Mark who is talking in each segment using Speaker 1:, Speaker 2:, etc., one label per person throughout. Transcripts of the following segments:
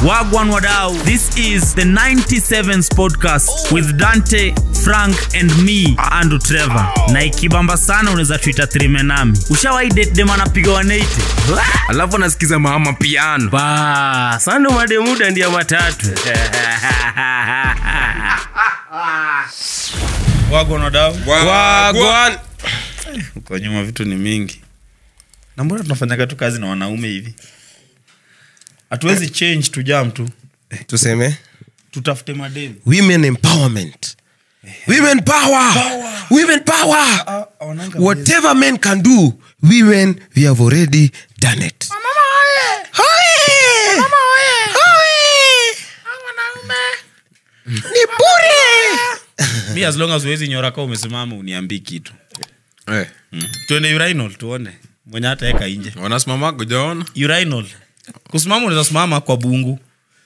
Speaker 1: Wagwan Wadau. This is the 97s podcast with Dante, Frank and me, Andrew Trevor. Na ikibamba sana unaweza tuita trime nami. Ushawahi date dem anapiga 180?
Speaker 2: alafu anasikiza mama piano
Speaker 1: Ba, sando mademuda ndia matatu. Wagwan Wadau.
Speaker 2: Wagwan.
Speaker 1: Kwa nyuma vitu ni mingi. Na mbona tunafanyaga tu kazi na wanaume hivi? Hatuwezi change tu jam tu.
Speaker 3: tuseme
Speaker 1: Tutafute mademu.
Speaker 3: women empowerment women power women power whatever men can do women we have already done it Hoye! Hoye! ni bure
Speaker 1: mi as long as uwezi nyora ka umesimama uniambii kitu
Speaker 2: Eh,
Speaker 1: tuende urinal tuone mwenye hataeka nje
Speaker 2: wanasimama kujaona
Speaker 1: urinal kusimama unaweza simama kwa bungu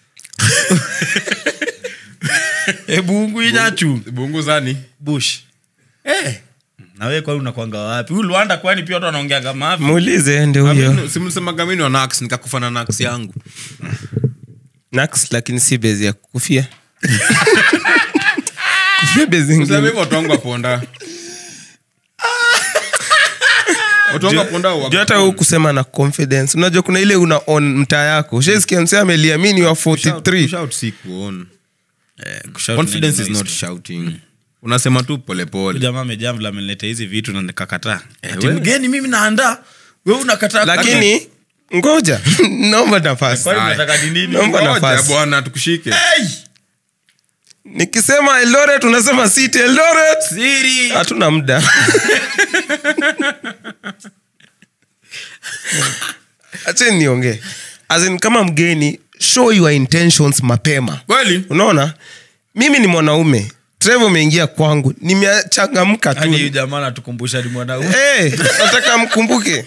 Speaker 1: e bungu inyachu
Speaker 2: bungu zani
Speaker 1: bush eh. nawe kwani unakwanga wapi huyu lwanda kwani pia watu wanaongeaga mavi
Speaker 3: muulize ndi huyo
Speaker 2: simsemaga mini wa nax nikakufa na nax yangu
Speaker 3: nax lakini si bezi ya kufia kufia bezi
Speaker 2: Useme
Speaker 3: ingine
Speaker 2: hivyo watu wangu waponda watu wangu waponda wa-
Speaker 3: juu hata huu kusema na confidence unajua kuna ile una on mtaa yako ushaisikia msee ameliamini wa 43
Speaker 2: Kushout si kuona.
Speaker 1: Kushout
Speaker 2: confidence
Speaker 1: nini
Speaker 2: is not
Speaker 1: noise.
Speaker 2: shouting unasema tu
Speaker 1: Huyu
Speaker 2: polepole
Speaker 1: jamaa amejaa vile amenileta hizi vitu na nikakataa ati
Speaker 2: we.
Speaker 1: mgeni mimi naandaa we unakataa
Speaker 3: lakini ngoja naomba nafasi
Speaker 1: Kwani mnataka ni nini?
Speaker 3: Naomba
Speaker 2: Ngoja
Speaker 3: nafasi.
Speaker 2: bwana tukushike
Speaker 1: Hey!
Speaker 3: nikisema eldoret unasema city eldoret
Speaker 1: Siri.
Speaker 3: hatuna muda acheni niongee As in, kama mgeni show your intentions mapema
Speaker 2: kweli
Speaker 3: unaona mimi ni mwanaume trevo umeingia kwangu nimechangamka tu
Speaker 1: Hadi huyu jamaa anatukumbusha ni mwanaume
Speaker 3: hey, nataka mkumbuke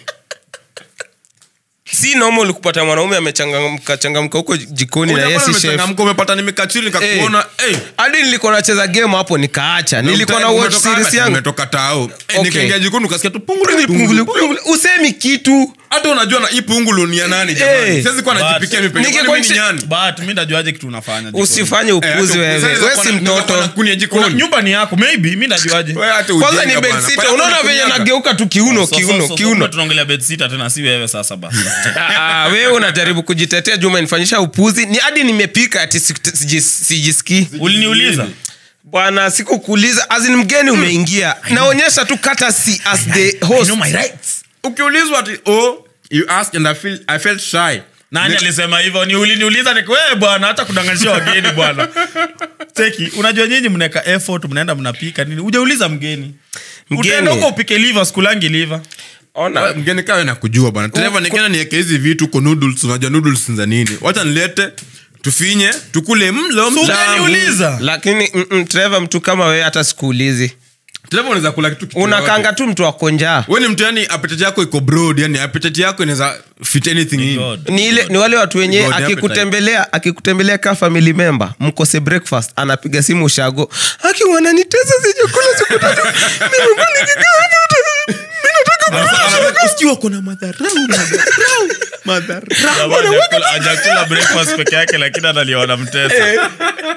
Speaker 3: si normal kupata mwanaume amechangamka changamka huko jikoni na yesi chef
Speaker 2: Umechangamka, umepata nimekachili nikakuona eh,
Speaker 3: hadi nilikuwa nacheza game hapo nikaacha nilikuwa na watch
Speaker 2: umetoka
Speaker 3: series
Speaker 2: wapi?
Speaker 3: yangu
Speaker 2: Umetoka tao Eh,
Speaker 3: Okay.
Speaker 2: nikaingia jikoni ukasikia tu pungulu,
Speaker 3: Pungulu,
Speaker 2: pungulu,
Speaker 3: pungulu, pungulu. usemi kitu
Speaker 2: hata unajua na hii pungulu ni ya nani jamani
Speaker 3: Eh.
Speaker 2: siwezi kuwa
Speaker 1: But-
Speaker 2: najipikia mimi peke yangu,
Speaker 3: Ningekuwa
Speaker 2: kwani mimi ni
Speaker 3: nchi-
Speaker 2: nyani
Speaker 1: but mi najuaje kitu unafanya jikoni?
Speaker 3: usifanye
Speaker 2: Eh,
Speaker 3: upuzi
Speaker 2: hata
Speaker 3: wewe
Speaker 2: ukisema
Speaker 3: we si
Speaker 2: kuna- kuna
Speaker 3: mtoto
Speaker 2: kuni ya
Speaker 1: Kuna-
Speaker 2: jikoni
Speaker 1: nyumba ni yako maybe mi najuaje
Speaker 2: Wewe hata
Speaker 3: kwanza
Speaker 2: ujinga
Speaker 3: ni
Speaker 2: bwana.
Speaker 3: bedsita
Speaker 2: Pale
Speaker 3: unaona
Speaker 2: kuna
Speaker 3: venye
Speaker 2: kunyaka.
Speaker 3: nageuka tu kiuno
Speaker 1: So- so-
Speaker 3: kiuno
Speaker 1: so- so
Speaker 3: kiuno
Speaker 1: kumbe tunaongelea bedsita tena si wewe sasa basi
Speaker 3: Ah, wewe unajaribu kujitetea juma nifanyisha upuzi ni hadi nimepika ati si- siji- sijisikii
Speaker 1: uliniuliza
Speaker 3: bwana sikukuuliza azin mgeni umeingia naonyesha tu kata si as the host
Speaker 2: ukiulizwa ati oh you asked and I, feel, I felt shy
Speaker 1: nani alisema hivyo ni uliniuliza niko wewe bwana hata kudanganisha wageni bwana teki unajua nyinyi mnaweka effort mnaenda mnapika nini ujauliza mgeni
Speaker 3: Mgeni.
Speaker 1: utaenda huko upike liver sikulangi liver
Speaker 3: ona
Speaker 2: mgeni kawe nakujua bwana dereva nikienda niweke hizi vitu ko noodles unajua noodles za nini wacha nilete tufinye tukule mlo
Speaker 1: So
Speaker 2: mtamu.
Speaker 1: ungeniuliza
Speaker 3: lakini mm, mm, Trevor mtu kama wewe hata sikuulizi
Speaker 2: dereva unaweza kula kitu kitu
Speaker 3: unakanga
Speaker 2: yoyote.
Speaker 3: tu mtu akonjaa
Speaker 2: we ni mtu yani appetite yako iko broad yani appetite yako inaweza fit anything in
Speaker 1: God.
Speaker 3: ni ile ni wale watu wenye
Speaker 2: God
Speaker 3: akikutembelea akikutembelea ka family member mkose breakfast anapiga simu ushago aki wananitesa sijakula siku tatu nimekuwa nikikaa hapa tu. Mimi nataka
Speaker 2: usikiwa kuna madharau madharau madharau
Speaker 1: Jamaa hajakula- hajakula breakfast peke yake lakini analiona mtesa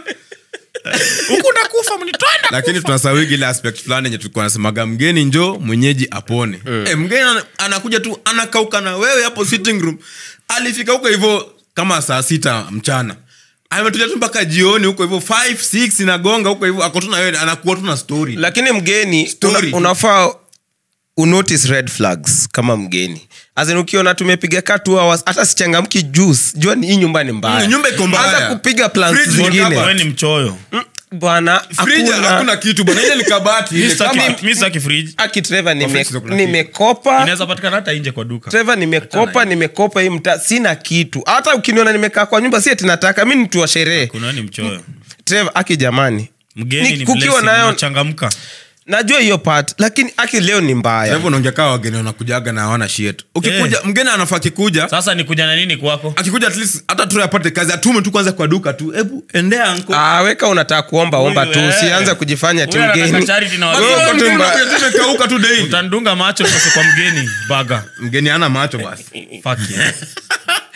Speaker 1: huku nakufa mnitwenda
Speaker 2: lakini tunasawigi ile aspect fulani yenye tulikuwa nasemaga mgeni njo mwenyeji apone Eh, mgeni ana- anakuja tu anakauka na wewe hapo sitting room alifika huko hivyo kama saa sita mchana ametulia tu mpaka jioni huko hivyo 5 6 inagonga huko hivyo ako tu na wewe anakuwa tu na story
Speaker 3: lakini mgeni
Speaker 2: Story.
Speaker 3: una, unafaa unotice red flags kama mgeni azin ukiona tumepiga ka two hours hata sichangamki juice jua ni hii nyumba ni mbaya
Speaker 2: Mm, nyumba iko mbaya.
Speaker 3: Anza kupiga plans
Speaker 2: Fridge iko
Speaker 3: zingine
Speaker 2: hapa.
Speaker 1: wewe ni mchoyo
Speaker 3: Mm, bwana
Speaker 2: Fridge
Speaker 3: hakuna-
Speaker 2: hakuna kitu bwana ile ni kabati ile kama-
Speaker 1: mi saki fridge
Speaker 3: aki Trevor, nime-
Speaker 2: Office kuna kitu.
Speaker 3: nimekopa
Speaker 1: inaweza patikana hata nje kwa duka
Speaker 3: Trevor, nimekopa nimekopa hii mta sina kitu hata ukiniona nimekaa kwa nyumba si ati nataka mi ni mtu wa sherehe
Speaker 1: kuna ni mchoyo
Speaker 3: Trevor, aki jamani
Speaker 1: mgeni
Speaker 3: Ni
Speaker 1: ni
Speaker 3: kukiwa
Speaker 1: blessing,
Speaker 3: nayo-
Speaker 1: unachangamka
Speaker 3: najua hiyo part lakini aki leo ni mbaya
Speaker 2: hivyo unaongea kaa wageni wanakujaga na hawana shit ukikuja mgeni anafaa akikuja
Speaker 1: sasa ni kuja na nini kwako
Speaker 2: akikuja at least hata tu apate kazi atume tu kwanza kwa duka tu hebu endea anko
Speaker 3: Ah, weka unataka kuomba omba tu
Speaker 1: Huyu, eh.
Speaker 3: usianze kujifanya ti
Speaker 1: Huyu anataka
Speaker 3: mgeni
Speaker 1: charity na
Speaker 3: Wewe
Speaker 1: wageni.
Speaker 3: uko tu mba-
Speaker 2: tumekauka tu daily
Speaker 1: utandunga macho sasa kwa mgeni baga
Speaker 2: mgeni ana macho basi
Speaker 1: Fuck yeah.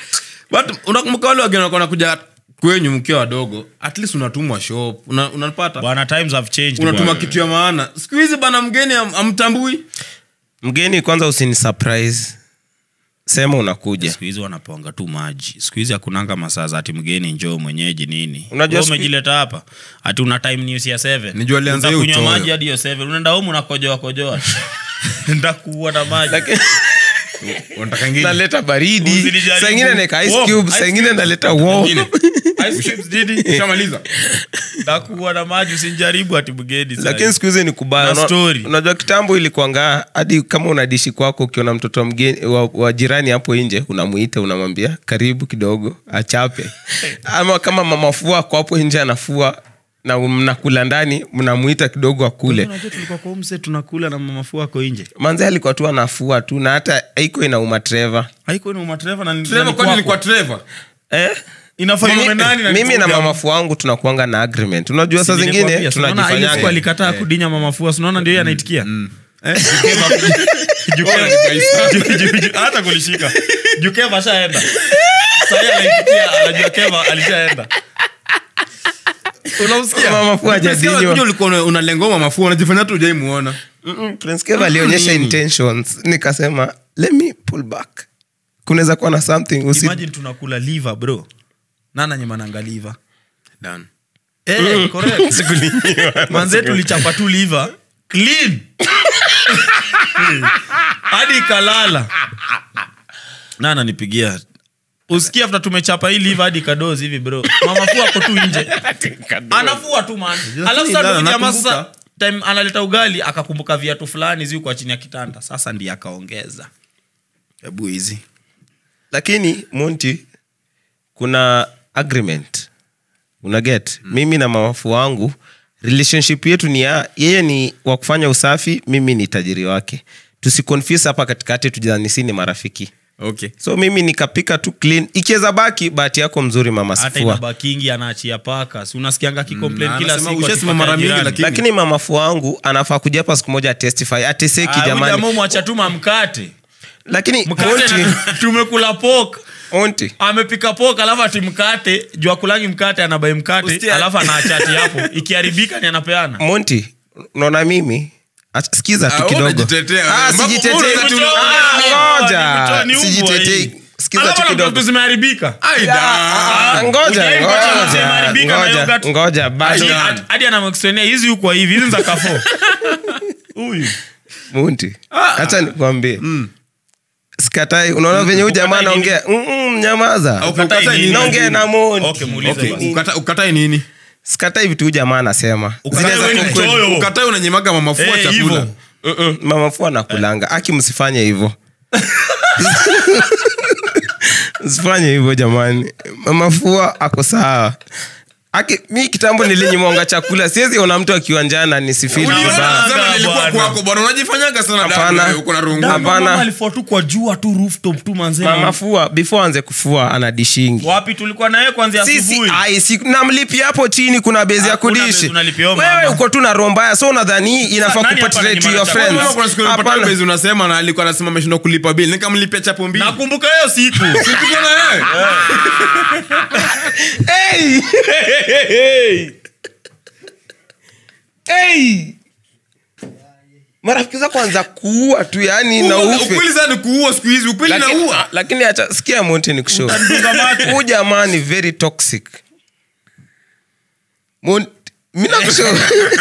Speaker 2: but unakumbuka wale wageni walikuwa wanakuja kwenyu mkiwa wadogo at least unatumwa shop una, unapata
Speaker 1: bwana times have changed
Speaker 2: unatuma
Speaker 1: bwana.
Speaker 2: kitu ya maana siku hizi bana mgeni am- amtambui
Speaker 3: mgeni kwanza usini surprise sema unakuja
Speaker 1: siku hizi wanaponga tu maji siku hizi hakunanga masaa za ati mgeni njoo mwenyeji nini
Speaker 3: Unajua
Speaker 1: Wewe
Speaker 3: siku-
Speaker 1: umejileta hapa ati una time news ya 7
Speaker 2: Nijua alianza hiyo
Speaker 1: Utakunywa
Speaker 2: uchoyo.
Speaker 1: maji hadi hiyo 7 unaenda home unakojoa kojoa ndakuua na maji
Speaker 3: Lakini-
Speaker 2: unataka ingine
Speaker 3: naleta baridi
Speaker 1: Usinijaribu.
Speaker 3: saingine naeka ice
Speaker 1: Warm,
Speaker 3: cube
Speaker 1: ice
Speaker 3: saingine naleta warm.
Speaker 2: Ingine.
Speaker 1: Ice cubes nini?
Speaker 2: Ushamaliza?
Speaker 1: ndakuua na maji usinjaribu ati mgeni sasa.
Speaker 3: lakini siku hizi ni kubaya
Speaker 1: Na
Speaker 3: Una-
Speaker 1: story.
Speaker 3: unajua kitambo ilikuanga hadi kama unadishi kwako ukiona mtoto mgeni wa, wa jirani hapo nje unamuita unamwambia karibu kidogo achape ama kama mamafua ako hapo nje anafua na mnakula ndani mnamuita kidogo akule
Speaker 1: Unajua tulikuwa kwa umse tunakula na mamafua ako nje
Speaker 3: manze alikuwa tu anafua tu na hata aiko inauma treva
Speaker 1: haiko ni umatreva na ni-
Speaker 2: Trevor,
Speaker 1: na ni
Speaker 2: kwani ni
Speaker 1: kwako.
Speaker 2: kwa Trevor?
Speaker 3: eh?
Speaker 1: Inafaa iwe nani na
Speaker 3: mimi na
Speaker 1: nitume
Speaker 3: mamafu wangu tunakuanga na agreement unajua saa zingine
Speaker 1: Nilikwambia, si unaona ile siku
Speaker 3: tunajifanyanga
Speaker 1: alikataa kudinya mamafua sinaona ndio yeye anaitikia
Speaker 2: Eh?
Speaker 1: Jukeva- Ju- ju- ju- hata kulishika jukeva ashaenda sahii anaitikia anajua keva alishaenda unamsikia
Speaker 3: mamafu
Speaker 2: Unasikia
Speaker 3: hajadinywa
Speaker 2: unakuja ulikuwa una- unalengoma mafua unajifanya tu ujaimuona
Speaker 3: Mm-mm, Prince Kev alionyesha intentions nikasema let me pull back kunaweza kuwa na something usi
Speaker 1: imagine tunakula liver bro nana nyemananga liver
Speaker 2: Done.
Speaker 1: Eh, correct. manze tulichapa tu liver clean hadi ikalala nana nipigia usikia after tumechapa hii liver hadi kadozi hivi bro mamafua ako tu nje anafua tu man alafu sasa
Speaker 2: Nana,
Speaker 1: ndio jamaa
Speaker 2: nakumbuka.
Speaker 1: sasa time analeta ugali akakumbuka viatu fulani zi kwa chini ya kitanda sasa ndiye akaongeza hebu hizi
Speaker 3: lakini monti kuna agreement una get mm. mimi na mamafu wangu relationship yetu ni ya yeye ni wa kufanya usafi mimi ni tajiri wake tusiconfuse hapa katikati tujanisi ni marafiki
Speaker 2: okay
Speaker 3: so mimi nikapika tu clean ikiweza baki bahati yako mzuri mama
Speaker 1: hata
Speaker 3: sifua
Speaker 1: inabakingi anaachia paka si unasikianga akicomplain
Speaker 2: Mm,
Speaker 1: kila
Speaker 2: anasema
Speaker 1: siku
Speaker 2: ushasema
Speaker 1: akipata
Speaker 2: mara mingi,
Speaker 1: jirani.
Speaker 2: lakini-
Speaker 3: lakini mamafu wangu anafaa kuja hapa siku moja atestify ateseki jamani
Speaker 1: mwacha tuma mkate
Speaker 3: lakini
Speaker 1: mkate
Speaker 3: monti,
Speaker 1: na- tumekula pok
Speaker 3: monti
Speaker 1: amepika pok alafu ati mkate juu akulangi mkate anabai mkate
Speaker 2: Ustia-
Speaker 1: alafu anaachati hapo ikiharibika ni anapeana
Speaker 3: monti unaona mimi Ach- sikiza
Speaker 2: Ah,
Speaker 3: tu
Speaker 2: wewe
Speaker 3: kidogo
Speaker 2: unajitetea.
Speaker 3: Ah,
Speaker 2: Mambo-
Speaker 3: sijitetei.
Speaker 2: unaweza tu-
Speaker 3: Ah, ngoja.
Speaker 1: Ni umbwa
Speaker 3: Sijitetei.
Speaker 1: hii.
Speaker 3: Sikiza
Speaker 1: Alafu
Speaker 3: tu
Speaker 1: na
Speaker 3: kidogo.
Speaker 1: vitu zimeharibika
Speaker 2: Aida.
Speaker 3: Ah, ngoja
Speaker 1: Ujai kupata
Speaker 3: ngoja,
Speaker 1: maziwa yameharibika na
Speaker 3: ngoja,
Speaker 1: yogurt.
Speaker 3: ngoja bado
Speaker 1: Hadi- hadi- hadi anamexplainia hizi huko hivi hizi ni za kafo huyu
Speaker 3: munti hacha nikwambie sikatai unaona venye huyu jamaa
Speaker 1: Ukatai nini?
Speaker 3: anaongea Mm-mm, nyamaza
Speaker 2: Au ukatai nini?
Speaker 3: naongea na monti
Speaker 1: Okay, muulize
Speaker 2: Okay,
Speaker 1: basi.
Speaker 2: ukata- ukatai nini
Speaker 3: sikatai vitu huyu jamaa anasema
Speaker 1: Ukatai
Speaker 3: Zinaweza
Speaker 1: wewe ni
Speaker 3: kuwa kweli.
Speaker 1: mchoyo.
Speaker 2: ukatai unanyemaga mamafua
Speaker 1: Eh,
Speaker 2: chakula
Speaker 1: hivyo.
Speaker 3: Mm-mm, mama fu anakulanga aki msifanye hivyo msifanye hivyo jamani mama fua ako sawa aki mi kitambo nilinyimwanga chakula siwezi ona mtu akiwa njana nisifili
Speaker 1: Uliona
Speaker 3: vibaya
Speaker 1: anga,
Speaker 2: Sana nilikuwa
Speaker 1: bwana.
Speaker 2: kwako bwana unajifanyaga sana
Speaker 3: Hapana.
Speaker 2: dada, uko na rungu.
Speaker 3: Hapana.
Speaker 1: Mama alifua tu kwa jua tu rooftop tu manze
Speaker 3: mama fua before anze kufua ana dishingi
Speaker 1: wapi tulikuwa naye kwanzia
Speaker 3: sisi
Speaker 1: asubuhi
Speaker 3: ai, si, namlipi hapo chini kuna bezi ya
Speaker 1: Hakuna
Speaker 3: kudishi
Speaker 1: bezi unalipia huyo
Speaker 3: wewe
Speaker 1: mama.
Speaker 3: uko tu na roho mbaya so unadhani inafaa
Speaker 1: nani hapa
Speaker 3: kupatrate to
Speaker 1: ananyima
Speaker 3: your
Speaker 1: chakula?
Speaker 3: friends
Speaker 2: Wewe kuna siku nilipata
Speaker 3: Hapana.
Speaker 2: bezi unasema na alikuwa anasema ameshindwa kulipa bili nikamlipia chapo mbili
Speaker 1: nakumbuka hiyo siku
Speaker 2: Tuko na yeye.
Speaker 3: Hey! Hey! marafiki zako anza kuua tu yani na
Speaker 2: Ukweli-
Speaker 3: ufe
Speaker 2: ukweli sana ni kuua siku hizi ukweli
Speaker 3: Lakini-
Speaker 2: naua
Speaker 3: lakini acha sikia monte ni kushow
Speaker 1: Utanifunga macho.
Speaker 3: huu jamaa ni very toxic Mon- mi nakushow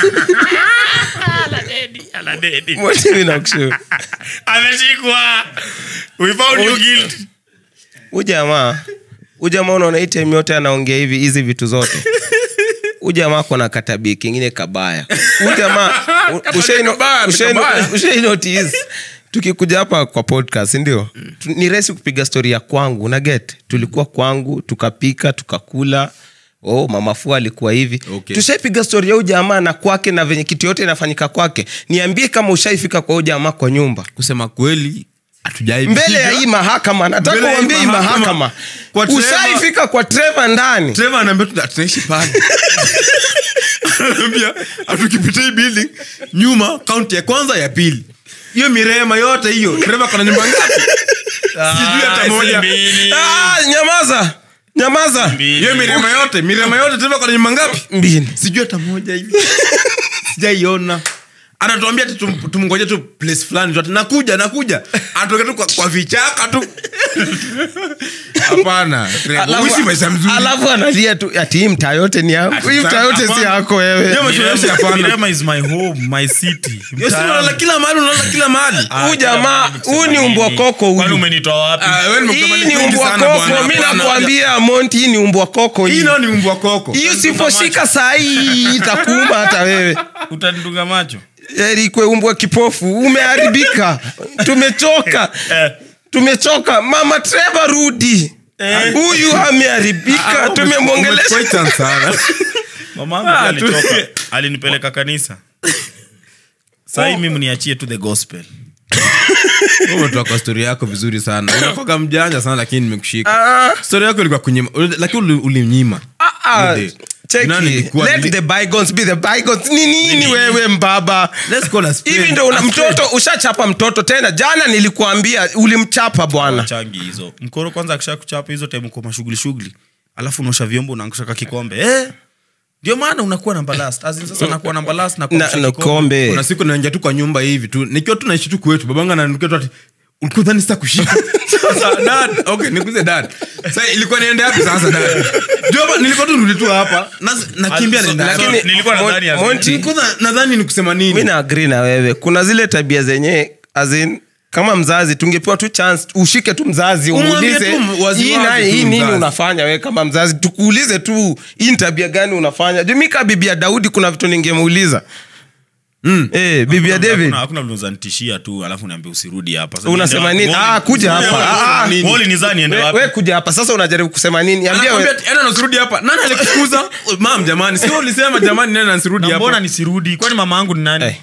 Speaker 3: monte mi nakushow
Speaker 1: ameshikwa we found you guilty
Speaker 3: huu jamaa huu jamaa unaona hii time yote anaongea hivi hizi vitu zote huu jamaa kona katabia kingine kabaya huu jamaa u- ushaino-
Speaker 2: kabaya, ni
Speaker 3: ushaino-
Speaker 2: kabaya.
Speaker 3: ushainotice tukikuja hapa kwa podcast ndio Tu- ni rahisi kupiga stori ya kwangu na get tulikuwa kwangu tukapika tukakula oh mamafua alikuwa hivi
Speaker 2: Okay.
Speaker 3: tushaipiga stori ya huu jamaa na kwake na venye kitu yote inafanyika kwake niambie kama ushaifika kwa huu jamaa kwa nyumba
Speaker 2: kusema kweli hatujai
Speaker 3: mbele ya hii mahakama nataka
Speaker 2: Mbele ya hii
Speaker 3: uambie hii
Speaker 2: mahakama.
Speaker 3: mahakama
Speaker 2: Kwa Trevor-
Speaker 3: ushaifika kwa treva ndani
Speaker 2: Trevor anaambia tu tunaishi pale anaambia atukipita hii building nyuma kaunti ya kwanza ya pili hiyo mirema yote hiyo Trevor kona nyumba ngapi sijui hata
Speaker 1: si
Speaker 2: moja
Speaker 1: mbili.
Speaker 3: Ah, nyamaza nyamaza
Speaker 1: Mbili.
Speaker 2: hiyo mirema yote mirema yote tena kwa nyumba ngapi
Speaker 3: mbili
Speaker 2: sijui hata moja hivi sijaiona anatuambia ati tum- tumngoje tu place fulani tu ati nakuja nakuja anatoka tu kwa, kwa vichaka tu hapana
Speaker 3: Alafu-
Speaker 2: uishi maisha mzuri
Speaker 3: alafu analia tu ati hii mtaa yote ni yangu hii mtaa yote si
Speaker 1: hapana.
Speaker 3: yako wewe
Speaker 2: Hiyo maisha yote hapana
Speaker 1: Mirema is my home, my city.
Speaker 2: Hiyo si unalala kila mahali unalala kila mahali
Speaker 1: Ah,
Speaker 3: Huyu jamaa,
Speaker 1: kila
Speaker 3: huyu ni
Speaker 1: mahali
Speaker 3: umbwa
Speaker 1: nini?
Speaker 3: koko huyu.
Speaker 1: Kwani umenitoa wapi?
Speaker 2: Ah, wewe ni
Speaker 3: hii
Speaker 2: mkabali
Speaker 3: ni
Speaker 2: kwingi
Speaker 3: umbwa
Speaker 2: sana bwana.
Speaker 3: koko mi
Speaker 2: Hapana.
Speaker 3: nakwambia monti hii ni umbwa koko
Speaker 2: hii
Speaker 3: hii
Speaker 2: nao ni mbwa koko
Speaker 3: hii usiposhika saa hii itakuuma hata wewe
Speaker 1: Utanidunga macho
Speaker 3: erikwe umbwa kipofu umeharibika tumechoka
Speaker 1: Eh.
Speaker 3: tumechoka mama treva rudi huyu ameharibika tumemwongelesha
Speaker 2: Umecheza sana
Speaker 1: mama yangu
Speaker 2: Ah,
Speaker 1: pia
Speaker 2: tu-
Speaker 1: alitoka alinipeleka kanisa sahii mimi niachie tu the gospel
Speaker 2: Wewe umetoa kwa stori yako vizuri sana unakoga mjanja sana lakini nimekushika
Speaker 3: Ah.
Speaker 2: stori yako ilikuwa kunyima lakini uli- ulimnyima
Speaker 3: Ah,
Speaker 2: Ile-
Speaker 3: cheki.
Speaker 2: Nani ilikuwa-
Speaker 3: Let the bygones be the bygones. ni nini wewe mbaba
Speaker 2: Let's call a spade.
Speaker 3: hivi ndo una
Speaker 2: A spade.
Speaker 3: mtoto ushachapa mtoto tena jana nilikuambia ulimchapa bwana
Speaker 1: changi hizo mkoro kwanza akisha kuchapa hizo time uko mashughuli shughuli alafu unaosha vyombo unaangusha ka kikombe eh ndio maana unakuwa namba last as in sasa nakuwa namba last na
Speaker 3: na,
Speaker 1: kuangusha
Speaker 3: na
Speaker 1: kikombe.
Speaker 3: kombe
Speaker 2: kuna siku naingia tu kwa nyumba hivi tu nikiwa tu naishi tu kwetu babanga ananukia tu ati ulikuwa dhani sita kushika sasa dad okay nikuze dad sasa ilikuwa niende wapi sasa dad joba nilikuwa tu nirudi tu hapa na nakimbia
Speaker 1: So-
Speaker 2: nenda
Speaker 3: lakini
Speaker 1: nilikuwa
Speaker 3: Mon-
Speaker 1: nadhani as in-
Speaker 3: Monty,
Speaker 2: nilikuwa na- nadhani ni kusema
Speaker 3: mi
Speaker 2: nini
Speaker 3: na agree na wewe kuna zile tabia zenye azin kama mzazi tungepewa tu chance ushike tu mzazi
Speaker 2: Umwambie
Speaker 3: umuulize
Speaker 2: tu wazi
Speaker 3: hii
Speaker 2: wazi
Speaker 3: nani-
Speaker 2: tu
Speaker 3: hii nini
Speaker 2: mzazi."
Speaker 3: unafanya wewe kama mzazi tukuulize tu hii ni tabia gani unafanya juu mi kaa bibi ya daudi kuna vitu ningemuuliza mm. eh, bibi ya
Speaker 1: Hakuna-
Speaker 3: david
Speaker 1: hakuna- hakuna unazanitishia tu alafu niambia usirudi hapa Sasa
Speaker 3: unasema
Speaker 1: niende
Speaker 3: nini
Speaker 1: wapi?
Speaker 3: ah, kuja
Speaker 1: Wewe-
Speaker 3: hapa
Speaker 1: wewe-
Speaker 3: Ah, ah.
Speaker 1: wewe- wewe ulinizaa niende
Speaker 3: We-
Speaker 1: wapi?
Speaker 3: we kuja hapa sasa unajaribu kusema nini ambia
Speaker 2: anakwambia
Speaker 3: we,
Speaker 2: ati, "Enda nasirudi hapa nani alikufukuza mam jamani sio ulisema jamani nani nasirudi
Speaker 1: Na mbona
Speaker 2: hapa
Speaker 1: nisirudi kwani mama yangu ni nani
Speaker 3: Eh.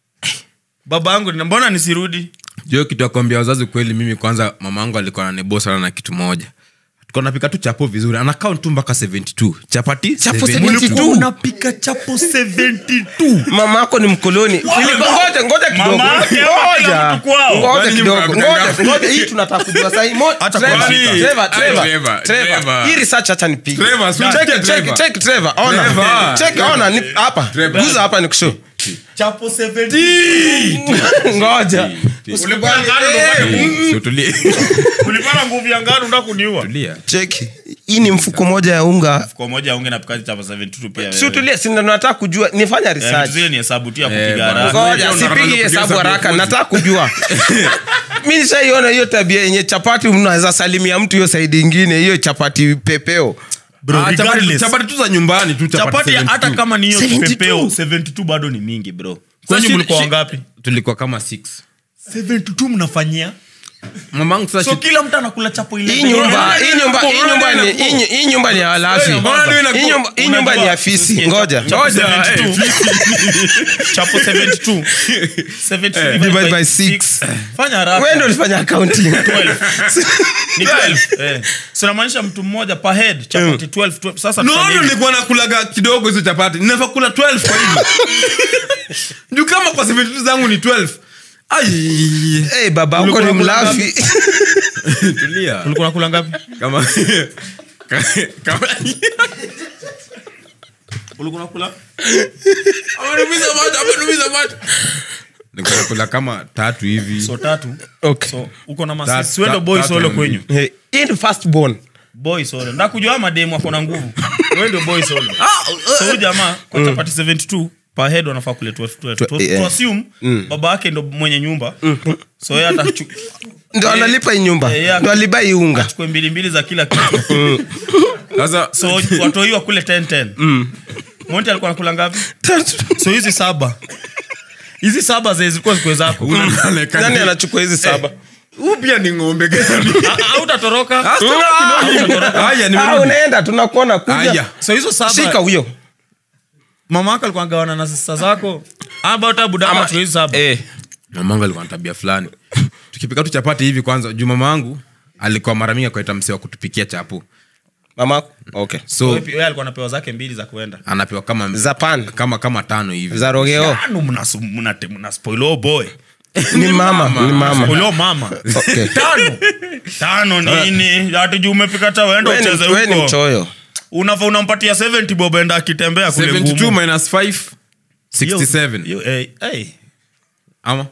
Speaker 1: baba yangu ni mbona nisirudi
Speaker 2: jo kitu ya kuambia wazazi kweli mimi kwanza mama yangu alikuwa nanebo sana na kitu moja tulikuwa napika tu chapo vizuri anakaunt tu mpaka 72 chapati
Speaker 3: Chapo
Speaker 2: 72.
Speaker 3: 72.
Speaker 1: unapika chapo 72
Speaker 3: mama yako ni mkoloni Nilikuwa- ngoja ngoja kidogo
Speaker 1: Mama yake hapa kila
Speaker 3: ngoja
Speaker 1: mtu kwao.
Speaker 3: ngoja
Speaker 2: Kwani
Speaker 3: kidogo
Speaker 2: nyumba
Speaker 3: ngoja
Speaker 2: mtandao?
Speaker 3: ngoja hii tunataka kujua sahi Mo-
Speaker 1: Hata
Speaker 3: Trevor,
Speaker 1: kwa shika.
Speaker 3: Trevor,
Speaker 2: Ai,
Speaker 3: Trevor,
Speaker 2: Trevor,
Speaker 3: Trevor.
Speaker 2: Trevor.
Speaker 3: hii research acha nipige
Speaker 2: Trevor, si
Speaker 3: Check,
Speaker 2: unasikia
Speaker 3: check,
Speaker 2: Trevor?
Speaker 3: check, Trevor. Ona.
Speaker 2: Trevor.
Speaker 3: Check, ona, ni- hapa
Speaker 2: Trevor.
Speaker 3: guza hapa nikushow
Speaker 1: chapo 70
Speaker 3: ngoja
Speaker 1: Ulikuwa
Speaker 3: Usikubali-
Speaker 1: ngano ndo
Speaker 3: Eh,
Speaker 1: bado-
Speaker 3: mm,
Speaker 2: Sio, tulie.
Speaker 1: ulipata nguvu ya ngano unataka kuniua
Speaker 2: Tulia.
Speaker 3: check. hii ni mfuko moja ya unga
Speaker 1: kwa moja unge napika chapo 72 pia
Speaker 3: si utulie si ndo nataka kujua nifanya
Speaker 1: Eh, vitu
Speaker 3: research
Speaker 1: zile ni hesabu tu ya
Speaker 2: Eh,
Speaker 1: kupiga
Speaker 2: bwana.
Speaker 1: haraka
Speaker 3: ngoja
Speaker 2: Unataka
Speaker 3: sipigi
Speaker 2: kupiga
Speaker 3: hesabu
Speaker 2: hesabu
Speaker 3: haraka
Speaker 2: ya
Speaker 3: nataka kujua mi nishaiona hiyo tabia yenye chapati mnaweza salimia mtu hiyo saidi ingine hiyo chapati pepeo
Speaker 1: Bro,
Speaker 2: Ah, chapati-
Speaker 1: regardless.
Speaker 2: chapati tu za nyumbani tu chapati
Speaker 1: chapati
Speaker 2: 72.
Speaker 1: hata kama ni hiyo
Speaker 3: 72.
Speaker 1: kipepeo 72 bado ni mingi bro
Speaker 2: Sasa
Speaker 1: kwenye
Speaker 2: shi-
Speaker 1: mlikuwa
Speaker 2: shi-
Speaker 1: wangapi
Speaker 2: tulikuwa kama 6
Speaker 1: 72 mnafanyia
Speaker 2: mamangu sasa
Speaker 1: so
Speaker 2: shi-
Speaker 1: kila mtu anakula chapo ile
Speaker 3: hii nyumba hii nyumba hii nyumba ni hii nyu- hii nyumba ni ya walafi
Speaker 2: Mbona ndio inakuwa-
Speaker 3: Hii nyumba- hii nyumba ni ya fisi ngoja
Speaker 2: Ngoja, eh,
Speaker 1: chapo 72 72
Speaker 3: Divide by six.
Speaker 1: fanya haraka
Speaker 3: wewe ndio ulifanya accounting
Speaker 1: 12 ni 12 eh so inamaanisha mtu mmoja per head chapati 12 12 sasa
Speaker 2: no
Speaker 1: tufanye
Speaker 2: no
Speaker 1: hivi.
Speaker 2: nilikuwa nakulaga kidogo hizo chapati ninafaa kula 12 kwa hivyo juu kama kwa 72 zangu ni 12 ai
Speaker 3: Eh, baba uko
Speaker 1: Ulikuwa
Speaker 3: ni
Speaker 1: unakula
Speaker 3: mlafi
Speaker 2: tulia
Speaker 1: ulikuwa unakula ngapi
Speaker 2: kama kama
Speaker 1: ulikuwa unakula
Speaker 2: amenumiza macho amenumiza macho nilikuwa nakula kama tatu hivi
Speaker 1: so tatu
Speaker 3: okay
Speaker 1: so uko na
Speaker 2: Tatu-
Speaker 1: masisi wendo boy
Speaker 2: tatu
Speaker 1: solo
Speaker 2: na
Speaker 1: kwenyu
Speaker 3: Eh, hii ni first born
Speaker 1: boy solo ndakujua mademu ako na nguvu wewe ndio boy solo so huyu jamaa kwa chapati 72 per head wanafaa kule 12 12
Speaker 3: Twe-
Speaker 1: to,
Speaker 3: yeah.
Speaker 1: to assume baba yake ndo mwenye nyumba so yeye atachu-
Speaker 3: ndo analipa hii nyumba
Speaker 1: Eh, yeah.
Speaker 3: ndo aliba hii unga
Speaker 1: achukue mbili mbili za kila kitu
Speaker 2: sasa
Speaker 1: so watoiwa kule 10 10 monti alikuwa nakula ngapi so hizi saba hizi saba zenye zilikuwa zikwe zako
Speaker 3: nani anachukua hizi saba
Speaker 2: huu pia ni ng'ombe gani
Speaker 1: autatoroka
Speaker 2: haya
Speaker 3: Ah,
Speaker 2: nimerudi
Speaker 3: unaenda tunakuona kuja
Speaker 2: haya
Speaker 1: so hizo
Speaker 3: shika
Speaker 1: saba
Speaker 3: huyo
Speaker 1: mama yako alikuwa gawana na sista zako ama hata budama achukue hizi saba
Speaker 3: eh.
Speaker 2: mamangu alikuwa na tabia fulani tukipika tu chapati hivi kwanza juu mama wangu alikuwa mara mingi akaita msee wa kutupikia chapo
Speaker 3: mama okay
Speaker 2: so
Speaker 1: Wewe alikuwa anapewa zake mbili za kuenda
Speaker 2: anapewa kama
Speaker 3: za pan
Speaker 2: kama kama tano hivi
Speaker 3: za rogeo
Speaker 1: Anu mna mna mna spoil oh boy
Speaker 3: ni mama ni mama
Speaker 1: ulio mama
Speaker 3: Okay.
Speaker 1: tano tano nini hatujui umepika ta wenda
Speaker 3: We ni-
Speaker 1: ucheze
Speaker 3: we ni
Speaker 1: huko
Speaker 3: mchoyo
Speaker 1: unafa unampatia 70 bob enda akitembea kule
Speaker 2: 72
Speaker 1: ngumu.
Speaker 2: minus 5
Speaker 1: Hiyo-
Speaker 2: 67
Speaker 1: hiyo, eh, eh,
Speaker 2: ama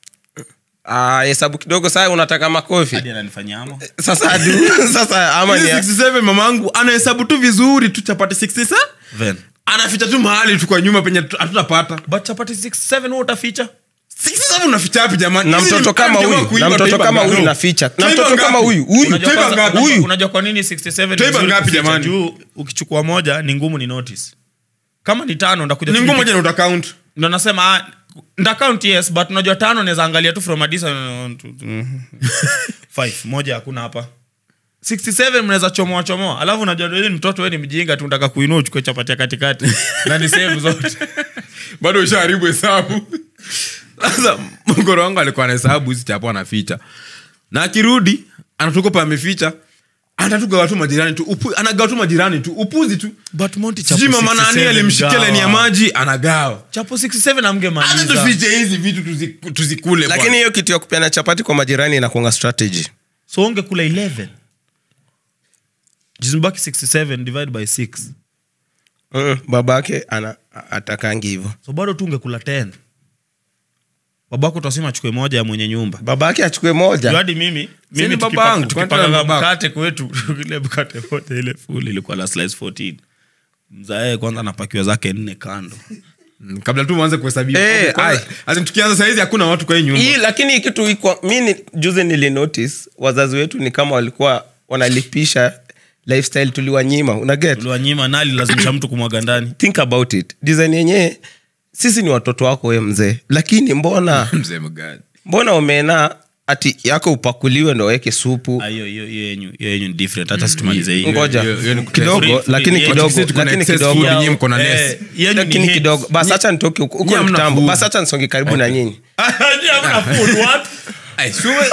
Speaker 3: Ah, hesabu kidogo saa unataka makofi
Speaker 1: hadi ananifanyia ama
Speaker 3: sasa adu, sasa ama ni
Speaker 2: Hizi 67 mamangu anahesabu tu vizuri tu chapati 67
Speaker 1: Ven.
Speaker 2: anaficha tu mahali tu kwa nyuma penye tu- hatutapata
Speaker 1: but chapati 67 wewe utaficha
Speaker 2: 67 unaficha wapi jamani
Speaker 3: na
Speaker 2: Hizi ni-
Speaker 3: mtoto kama
Speaker 2: jamaa
Speaker 3: huyu
Speaker 2: kuiba,
Speaker 3: na mtoto
Speaker 2: utaiba
Speaker 3: kama
Speaker 2: ngapi?
Speaker 3: huyu na ficha na
Speaker 2: Utaiba
Speaker 3: mtoto kama
Speaker 2: ngapi?
Speaker 3: huyu huyu
Speaker 1: Unajua
Speaker 2: Utaiba
Speaker 1: kwanza-
Speaker 2: ngapi?
Speaker 1: unajua-
Speaker 3: Huyu.
Speaker 1: unajua kwa nini 67 ni
Speaker 2: Utaiba
Speaker 1: vizuri
Speaker 2: ngapi
Speaker 1: kuficha?
Speaker 2: jamani?
Speaker 1: juu ukichukua moja ni ngumu ni notice kama ni tano ndakuja
Speaker 2: ni
Speaker 1: tu
Speaker 2: ngumu
Speaker 1: nipige-
Speaker 2: moja na utacount
Speaker 1: ndo nasema ah, ndakaunt yes but unajua tano naweza angalia tu from a distance, one, two, three. Five, moja hakuna hapa 67 mnaweza chomoa chomoa alafu unajua wewe ni mtoto we ni mjinga tu nataka kuinua uchukue chapati ya katikati na ni sehemu zote
Speaker 2: bado ushaharibu hesabu sasa mgoro wangu alikuwa anahesabu hizi chapo anaficha na akirudi anatukopa ameficha anatugawa tu majirani tu upu, anagawa tu majirani tu upuzi tu
Speaker 1: but Monty
Speaker 2: sijui
Speaker 1: chapo
Speaker 2: mama nani
Speaker 1: 67
Speaker 2: alimshikia leni ya
Speaker 1: gawa.
Speaker 2: maji anagawa
Speaker 1: chapo 67
Speaker 2: hata
Speaker 1: amgemaliza
Speaker 2: tufiche hizi vitu tuzi- tuzikule
Speaker 3: lakini
Speaker 2: bwana.
Speaker 3: hiyo kitu ya kupeana chapati kwa majirani inakuanga strategy
Speaker 1: so ungekula 11 jizimbaki 67 divide by 6
Speaker 3: mm, babake ana atakangi hivyo
Speaker 1: so bado tu ungekula 10 babako utasema achukue moja ya mwenye nyumba
Speaker 3: babake achukue
Speaker 1: Juu
Speaker 3: moja
Speaker 1: hadi mimi
Speaker 2: Si
Speaker 1: mimi
Speaker 2: ni
Speaker 1: tukipa-
Speaker 2: babangu, kwani
Speaker 1: tukipakaga
Speaker 2: tena ni babako?
Speaker 1: mkate kwetu ile mkate wote ile full ilikuwa la slice 14 mzae kwanza anapakiwa zake nne kando
Speaker 2: Mm, kabla tu mwanze kuhesabia
Speaker 3: Eh,
Speaker 2: Kwanza-
Speaker 3: ai.
Speaker 2: as in tukianza sahizi hakuna watu kwa hii nyumba
Speaker 3: hii lakini hii kitu iko mi ni, juzi nilinotice wazazi wetu ni kama walikuwa wanalipisha lifestyle tuliwanyima unaget
Speaker 1: uliwanyima nali lazimisha mtu kumwaga ndani
Speaker 3: think about it design yenyewe sisi ni watoto wako we mzee lakini mbona
Speaker 2: mzee mgani
Speaker 3: mbona umeena ati yako upakuliwe ndo weke supu
Speaker 1: Ah, hiyo hiyo hiyo yenyu hiyo yenyu ni different hata situmalize hii
Speaker 3: ngoja
Speaker 2: hiyo- hiyo ni
Speaker 3: kidogo
Speaker 1: free- free-
Speaker 3: lakini
Speaker 1: yeah.
Speaker 3: kidogo
Speaker 2: Sisi tuko na
Speaker 3: lakini
Speaker 2: excess
Speaker 3: kidogo
Speaker 2: food, nyinyi mko na less.
Speaker 1: Eh, yenyu ni
Speaker 3: lakini
Speaker 1: hate.
Speaker 3: kidogo basi hacha nitoke huko huko
Speaker 2: Nyinyi hamna
Speaker 3: kitambo
Speaker 2: food.
Speaker 3: basi hacha nisonge karibu na nyinyi
Speaker 1: Nyinyi hamna food, what?
Speaker 2: Ai, sure.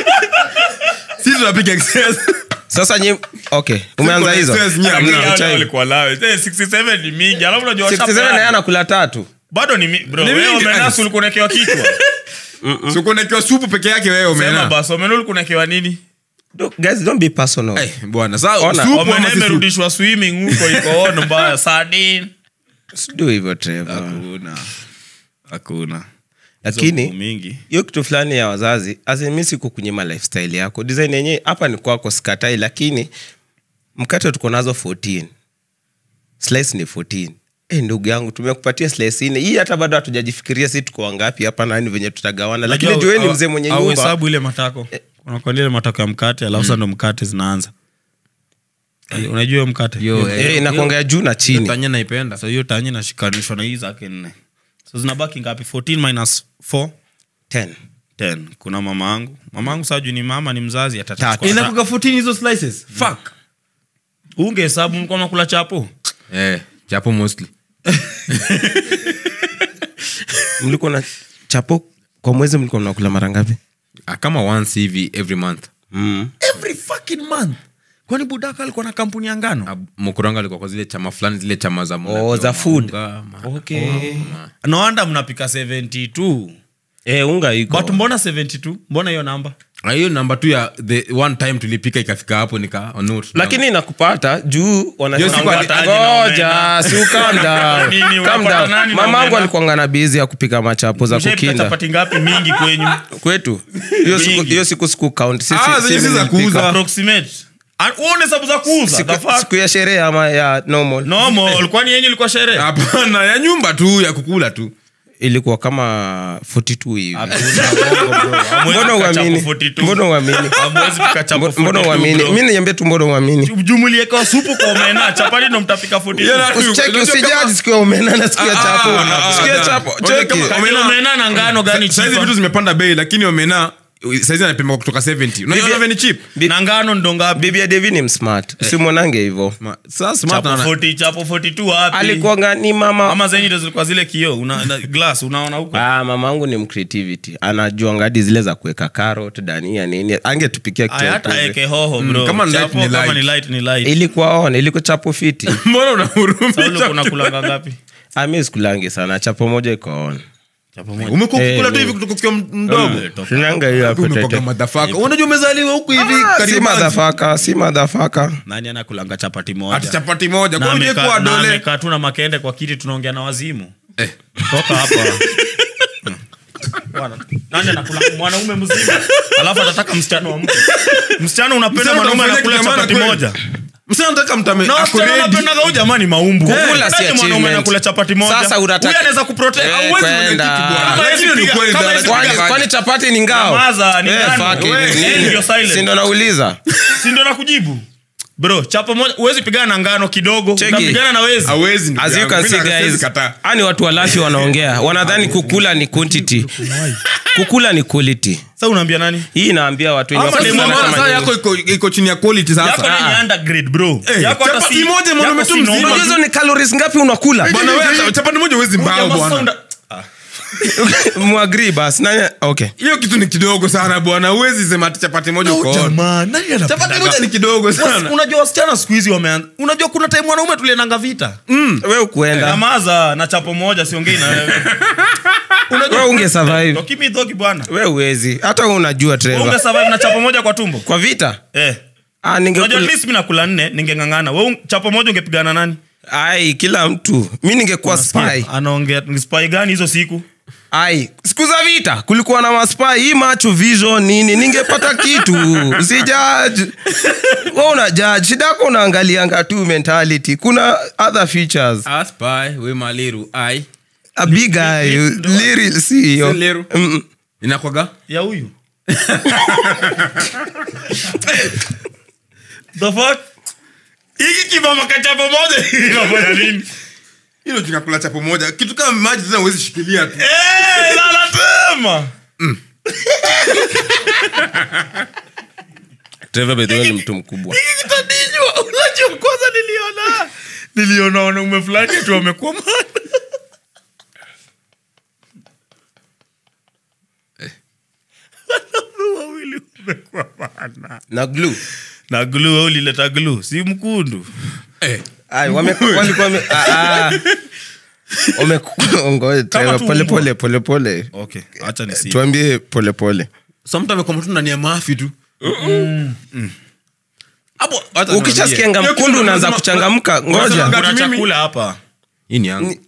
Speaker 2: sisi tunapiga excess
Speaker 3: sasa nyi okay umeanza hizo
Speaker 2: excess, nyinyi hamna.
Speaker 1: Hao
Speaker 3: chai.
Speaker 1: walikuwa lawe. Eh, 67 ni mingi alafu unajua
Speaker 3: 67 na yeye
Speaker 1: washapeana.
Speaker 3: anakula tatu
Speaker 1: bado ni mi- bro
Speaker 2: Ni
Speaker 1: wewe
Speaker 2: mingi,
Speaker 1: umenasu
Speaker 2: ai.
Speaker 1: ulikuwa unawekewa kichwa
Speaker 2: Si uko unawekewa supu peke yake wewe
Speaker 1: sema
Speaker 2: omena
Speaker 1: basi omena ulikuwa unawekewa nini
Speaker 3: Do- guys don't be personal
Speaker 2: Eh, bwana saa
Speaker 3: Ona,
Speaker 2: supu ama
Speaker 1: omena
Speaker 2: si supu?
Speaker 1: imerudishwa swimming huko iko on mbaya sardine
Speaker 3: do hivyo Trevor
Speaker 1: hakuna hakuna
Speaker 3: Lakini-
Speaker 1: Hizo mingi
Speaker 3: hiyo kitu fulani ya wazazi azimi siku kunyima lifestyle yako design yenyewe hapa ni kwako sikatai lakini mkate tuko nazo 14 slice ni 14 Eh, ndugu yangu tumekupatia slice nne hii hata bado hatujajifikiria si tuko wangapi hapa nani venye tutagawana lakini
Speaker 1: Unajua,
Speaker 3: jueni
Speaker 1: au-
Speaker 3: mzee mwenye
Speaker 1: au
Speaker 3: nyumba
Speaker 1: hesabu ile matako unakwambia ile matako ya mkate alafu sasa ndo mkate zinaanza unajua hiyo mkate
Speaker 2: Yo,
Speaker 1: Hiyo-
Speaker 2: eh.
Speaker 3: Eh, inakuongea juu na chini
Speaker 2: tanya naipenda
Speaker 1: so hiyo tanye nashikanishwa na hii zake nne so zinabaki ngapi 14 minus 4
Speaker 3: 10
Speaker 1: 10 kuna mama angu mama angu saa juu ni mama ni mzazi
Speaker 3: Tatu.
Speaker 1: atachukua
Speaker 2: inakuga 14 hizo slices fuck
Speaker 1: unge hesabu mlikuwa mnakula chapo
Speaker 2: eh chapo mostly
Speaker 3: mlikuwa na chapo kwa mwezi mlikuwa mnakula mara ngapi
Speaker 2: Ah, kama once hivi every month
Speaker 3: mm.
Speaker 1: every fucking month kwani budaka alikuwa na kampuni ya ngano
Speaker 2: Ah, mkuranga alikuwa kwa zile chama fulani zile chama za
Speaker 3: Oh, za food.
Speaker 2: maunga, ma-
Speaker 1: okay noanda mnapika 72
Speaker 3: eh, unga iko
Speaker 1: but mbona 72 mbona hiyo namba
Speaker 2: Ah, hiyo namba tu ya the one time tulipika ikafika hapo nika note
Speaker 3: lakini nakupata juu
Speaker 2: Hiyo siku ali-
Speaker 3: wanasemagoja si calm down.
Speaker 1: Nini,
Speaker 3: Calm
Speaker 1: unapata
Speaker 3: down.
Speaker 1: nani na
Speaker 3: mamangu
Speaker 1: omena?
Speaker 3: alikuanga na bizi ya kupika machapo za
Speaker 1: Mshaipika
Speaker 3: kukinda
Speaker 1: chapati ngapi mingi kwenyu
Speaker 3: kwetu hiyo siku,
Speaker 1: Mingi.
Speaker 3: hiyo siku siku count Sisi-
Speaker 2: Ah, zenye
Speaker 3: sisi
Speaker 2: si za
Speaker 3: nilipika.
Speaker 2: kuuza.
Speaker 1: approximate Ah, uone hesabu za kuuza the
Speaker 3: siku,
Speaker 1: fuck?
Speaker 3: siku ya sherehe ama ya normal
Speaker 1: normal kwani yenyu ilikuwa sherehe
Speaker 2: hapana ya nyumba tu ya kukula tu
Speaker 3: ilikuwa kama 42 hivi mbona
Speaker 1: mbona
Speaker 3: uamini mbona uamini mbona uamini mi niambie tu mbona uamini
Speaker 1: jumulieka supu kwa omena chapati ndo mtapika 42.
Speaker 2: Yeah,
Speaker 3: usicheki
Speaker 2: Unajua
Speaker 3: usijaji
Speaker 2: kama-
Speaker 3: siku ya omena na siku ya
Speaker 2: Ah,
Speaker 3: chapo
Speaker 2: ah, ah,
Speaker 3: siku ya
Speaker 2: ah,
Speaker 3: chapo
Speaker 2: Unajua
Speaker 3: cheki
Speaker 2: kama-
Speaker 1: Lakini
Speaker 2: omena-
Speaker 1: omena na ngano gani
Speaker 2: saizi
Speaker 1: cheaper?
Speaker 2: vitu zimepanda bei lakini omena saizi anapima kutoka 70 unajua
Speaker 3: Bibi-
Speaker 2: vile ni cheap
Speaker 3: Bi-
Speaker 1: na ngano ndo ngapi
Speaker 3: bibi ya devi ni msmart usimwonange hivo
Speaker 2: Ma- sasa smart
Speaker 1: chapo
Speaker 2: ana-
Speaker 1: 40 chapo 42 wapi
Speaker 3: alikuwanga ni mama
Speaker 1: ama zenyu ndo zilikuwa zile kio una na glass unaona huko
Speaker 3: Ah, mama angu ni mcreativity anajua ngadi zile za kuweka carrot dania nini angetupikia kitu
Speaker 1: Aya,
Speaker 3: ya
Speaker 1: hata
Speaker 3: kuuza.
Speaker 1: eke hoho bro
Speaker 2: kama ni light
Speaker 1: Chapo,
Speaker 2: ni
Speaker 1: kama
Speaker 2: light.
Speaker 1: ni light ni light
Speaker 3: ilikuwa on ilikuwa chapo fiti
Speaker 2: mbona unahurumia
Speaker 1: Saulo kuna kulanga ngapi
Speaker 3: ami sikulangi sana chapo moja iko on
Speaker 1: Chapo moja.
Speaker 2: umekuwa
Speaker 3: Eh,
Speaker 2: ukikula tu
Speaker 3: no.
Speaker 2: hivi kutoka ukiwa mdogo
Speaker 3: Sinanga hiyo hapo
Speaker 2: Umekuwa
Speaker 3: tete.
Speaker 2: madhafaka unajua umezaliwa huku hivi
Speaker 3: Ah, si
Speaker 2: karibu
Speaker 3: madhafaka si madhafaka
Speaker 1: nani anakulanga chapati moja
Speaker 2: ati chapati moja
Speaker 1: Na
Speaker 2: kwa nini
Speaker 1: amekaa-
Speaker 2: kwa
Speaker 1: na
Speaker 2: dole
Speaker 1: amekaa tu na makende kwa kiti tunaongea na wazimu
Speaker 2: Eh.
Speaker 1: toka hapa Bwana, nani anakula mwanaume mzima alafu atataka msichana wa mtu msichana unapenda
Speaker 2: Msichana
Speaker 1: mwanaume
Speaker 2: utamfanyia
Speaker 1: anakula
Speaker 2: kitu ya maana
Speaker 1: chapati
Speaker 2: kweli.
Speaker 1: moja
Speaker 2: msana nataka mtame
Speaker 1: na
Speaker 2: ako
Speaker 1: wasichana
Speaker 2: ready.
Speaker 1: wanapendaga huyu jamani maumbu
Speaker 3: Kukula si
Speaker 1: Nani mwanaume
Speaker 3: achievement.
Speaker 1: anakula chapati moja
Speaker 3: Sasa unataka-
Speaker 1: huyu anaweza kuprotect
Speaker 3: Eh,
Speaker 1: hauwezi
Speaker 3: kwenda.
Speaker 1: mwenyekiti bwana.
Speaker 2: Kama
Speaker 1: Lakini
Speaker 2: hizi
Speaker 1: ni
Speaker 2: piga-
Speaker 1: kweli,
Speaker 2: kama
Speaker 1: dara-
Speaker 2: hizi
Speaker 3: kwani
Speaker 2: piga-
Speaker 3: kwani chapati ni ngao
Speaker 1: Nyamaza, ni
Speaker 3: Eh,
Speaker 1: nani?
Speaker 3: fuck it,
Speaker 1: Wewe,
Speaker 3: ni
Speaker 1: eh,
Speaker 3: nini?
Speaker 1: ndio silent.
Speaker 3: Si ndo nauliza
Speaker 1: si ndo nakujibu bro chapo moja huwezi pigana na ngano kidogo
Speaker 3: Cheki.
Speaker 1: unapigana na wezi
Speaker 2: hawezi ndugu
Speaker 3: as you
Speaker 2: yangu.
Speaker 3: can
Speaker 2: Mimi
Speaker 3: see
Speaker 2: na- siwezi
Speaker 3: guys
Speaker 2: kataa.
Speaker 3: ani watu walafi wanaongea wanadhani kukula ni quantity kukula ni quality
Speaker 1: sasa unaambia nani
Speaker 3: hii inaambia watu wenye
Speaker 1: Ama
Speaker 3: wafanya
Speaker 1: demo
Speaker 3: sana
Speaker 1: moja
Speaker 3: kama
Speaker 2: Sasa
Speaker 3: nyinyi.
Speaker 2: yako iko- iko chini ya quality
Speaker 1: yako
Speaker 2: sasa
Speaker 1: ni undergrade bro
Speaker 2: Eh,
Speaker 1: yako hata
Speaker 2: chapati
Speaker 1: si-
Speaker 2: moja mwanaume
Speaker 1: yako
Speaker 2: tu
Speaker 1: si
Speaker 2: mzima.
Speaker 1: normal.
Speaker 3: Unajua hizo ni calories ngapi unakula
Speaker 2: bwana wewe chapati moja huwezi mbao
Speaker 1: Jamaa
Speaker 2: bwana
Speaker 1: sound- Ah,
Speaker 3: mwagri bas nani okay
Speaker 2: hiyo kitu ni kidogo sana bwana huwezi sema ati chapati moja uko on.
Speaker 1: jamaa, nani anapendaga-
Speaker 2: chapati moja ni kidogo
Speaker 1: Wasi-
Speaker 2: sana
Speaker 1: unajua wasichana siku hizi wameanza unajua kuna time wanaume tulienanga vita
Speaker 3: we ukuenda
Speaker 1: namaza na chapo moja siongei na wewe
Speaker 3: we unge survive
Speaker 1: Tokimi dhoki bwana
Speaker 3: we uwezi hata wewe unajua
Speaker 1: unge
Speaker 3: Trevor
Speaker 1: survive na chapo moja kwa tumbo
Speaker 3: kwa vita
Speaker 1: eh
Speaker 3: ah
Speaker 1: unajua at
Speaker 3: ningekula
Speaker 1: least mimi nakula nne ningengangana wewe un- chapo moja ungepigana nani
Speaker 3: ai kila mtu mi ningekuwa spy
Speaker 1: anaongea ni spy gani hizo siku
Speaker 3: ai siku za vita kulikuwa na maspai hii macho vision nini ningepata kitu usijudge we una judge shida yako unaangalianga tu mentality kuna other features
Speaker 2: Aspy, we maliru ai
Speaker 3: a big guy liri si hiyo
Speaker 2: Si liru.
Speaker 3: Mm,
Speaker 2: inakwaga
Speaker 1: ya huyu the fuck hiki kibama kachapo moja inafanya nini
Speaker 2: hilo tunakula chapo moja kitu kama maji tena huwezi shikilia tu
Speaker 1: Eh, lala tema
Speaker 3: Trevor by the way ni mtu mkubwa
Speaker 1: hiki kitadinywa unajua kwanza niliona niliona wanaume fulani tu wamekuwa mana wanaume wawili wamekuwa mana
Speaker 3: na glue
Speaker 1: na glu ulileta glu si mkundu
Speaker 2: eh.
Speaker 3: ai wame walikuwa wame ah, ah. Wame- ngoja, Trevor,
Speaker 1: tu
Speaker 3: pole
Speaker 1: mbwa.
Speaker 3: pole pole pole
Speaker 1: okay acha nisi
Speaker 3: tuambie pole pole
Speaker 2: so mtu amekoma tu ndani ya mafi tu hapo hata
Speaker 3: ukishasikianga
Speaker 2: niambie. Hiyo
Speaker 3: mkundu
Speaker 2: kitu
Speaker 3: unaanza
Speaker 2: unasema-
Speaker 3: kuchangamka ngoja
Speaker 2: Unasema-
Speaker 1: kuna
Speaker 2: Mimi-
Speaker 1: chakula hapa
Speaker 2: hii ni yangu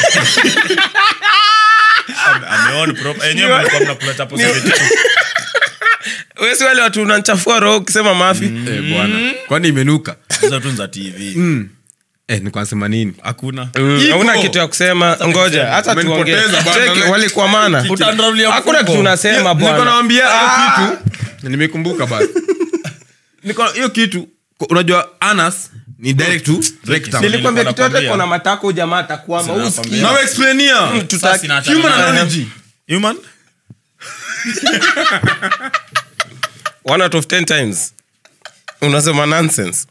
Speaker 1: Ame- ameona prop- enyewe mlikuwa mnakula chapo seventy two.
Speaker 3: wesi wale watu unanchafua roho ukisema mafi
Speaker 2: eh, bwana kwani imenuka
Speaker 1: hizo tu za tv
Speaker 2: eh, nikuwa nasema nini
Speaker 1: hakuna
Speaker 3: Mm,
Speaker 2: Ipo.
Speaker 3: hauna kitu ya kusema ngoja hata tuongee
Speaker 2: Umenipoteza bwana.
Speaker 3: Cheki, walikuwa mana
Speaker 1: Utandarulia
Speaker 3: hakuna
Speaker 1: mfuko.
Speaker 3: kitu unasema
Speaker 2: niko
Speaker 3: bwana
Speaker 2: nawambia hiyo kitu nimekumbuka basi Niko- hiyo kitu ko- unajua anas ni direct to rectum
Speaker 3: nilikwambia kitu yote
Speaker 1: Nakwambia.
Speaker 3: kona matako jamaa atakwama
Speaker 1: Sina
Speaker 3: uski
Speaker 1: nakwambia.
Speaker 2: nawe explainia
Speaker 1: Sasa sinaachana
Speaker 2: human
Speaker 1: nayo.
Speaker 2: analogy
Speaker 1: Human?
Speaker 3: one out of 10 times unasema nonsense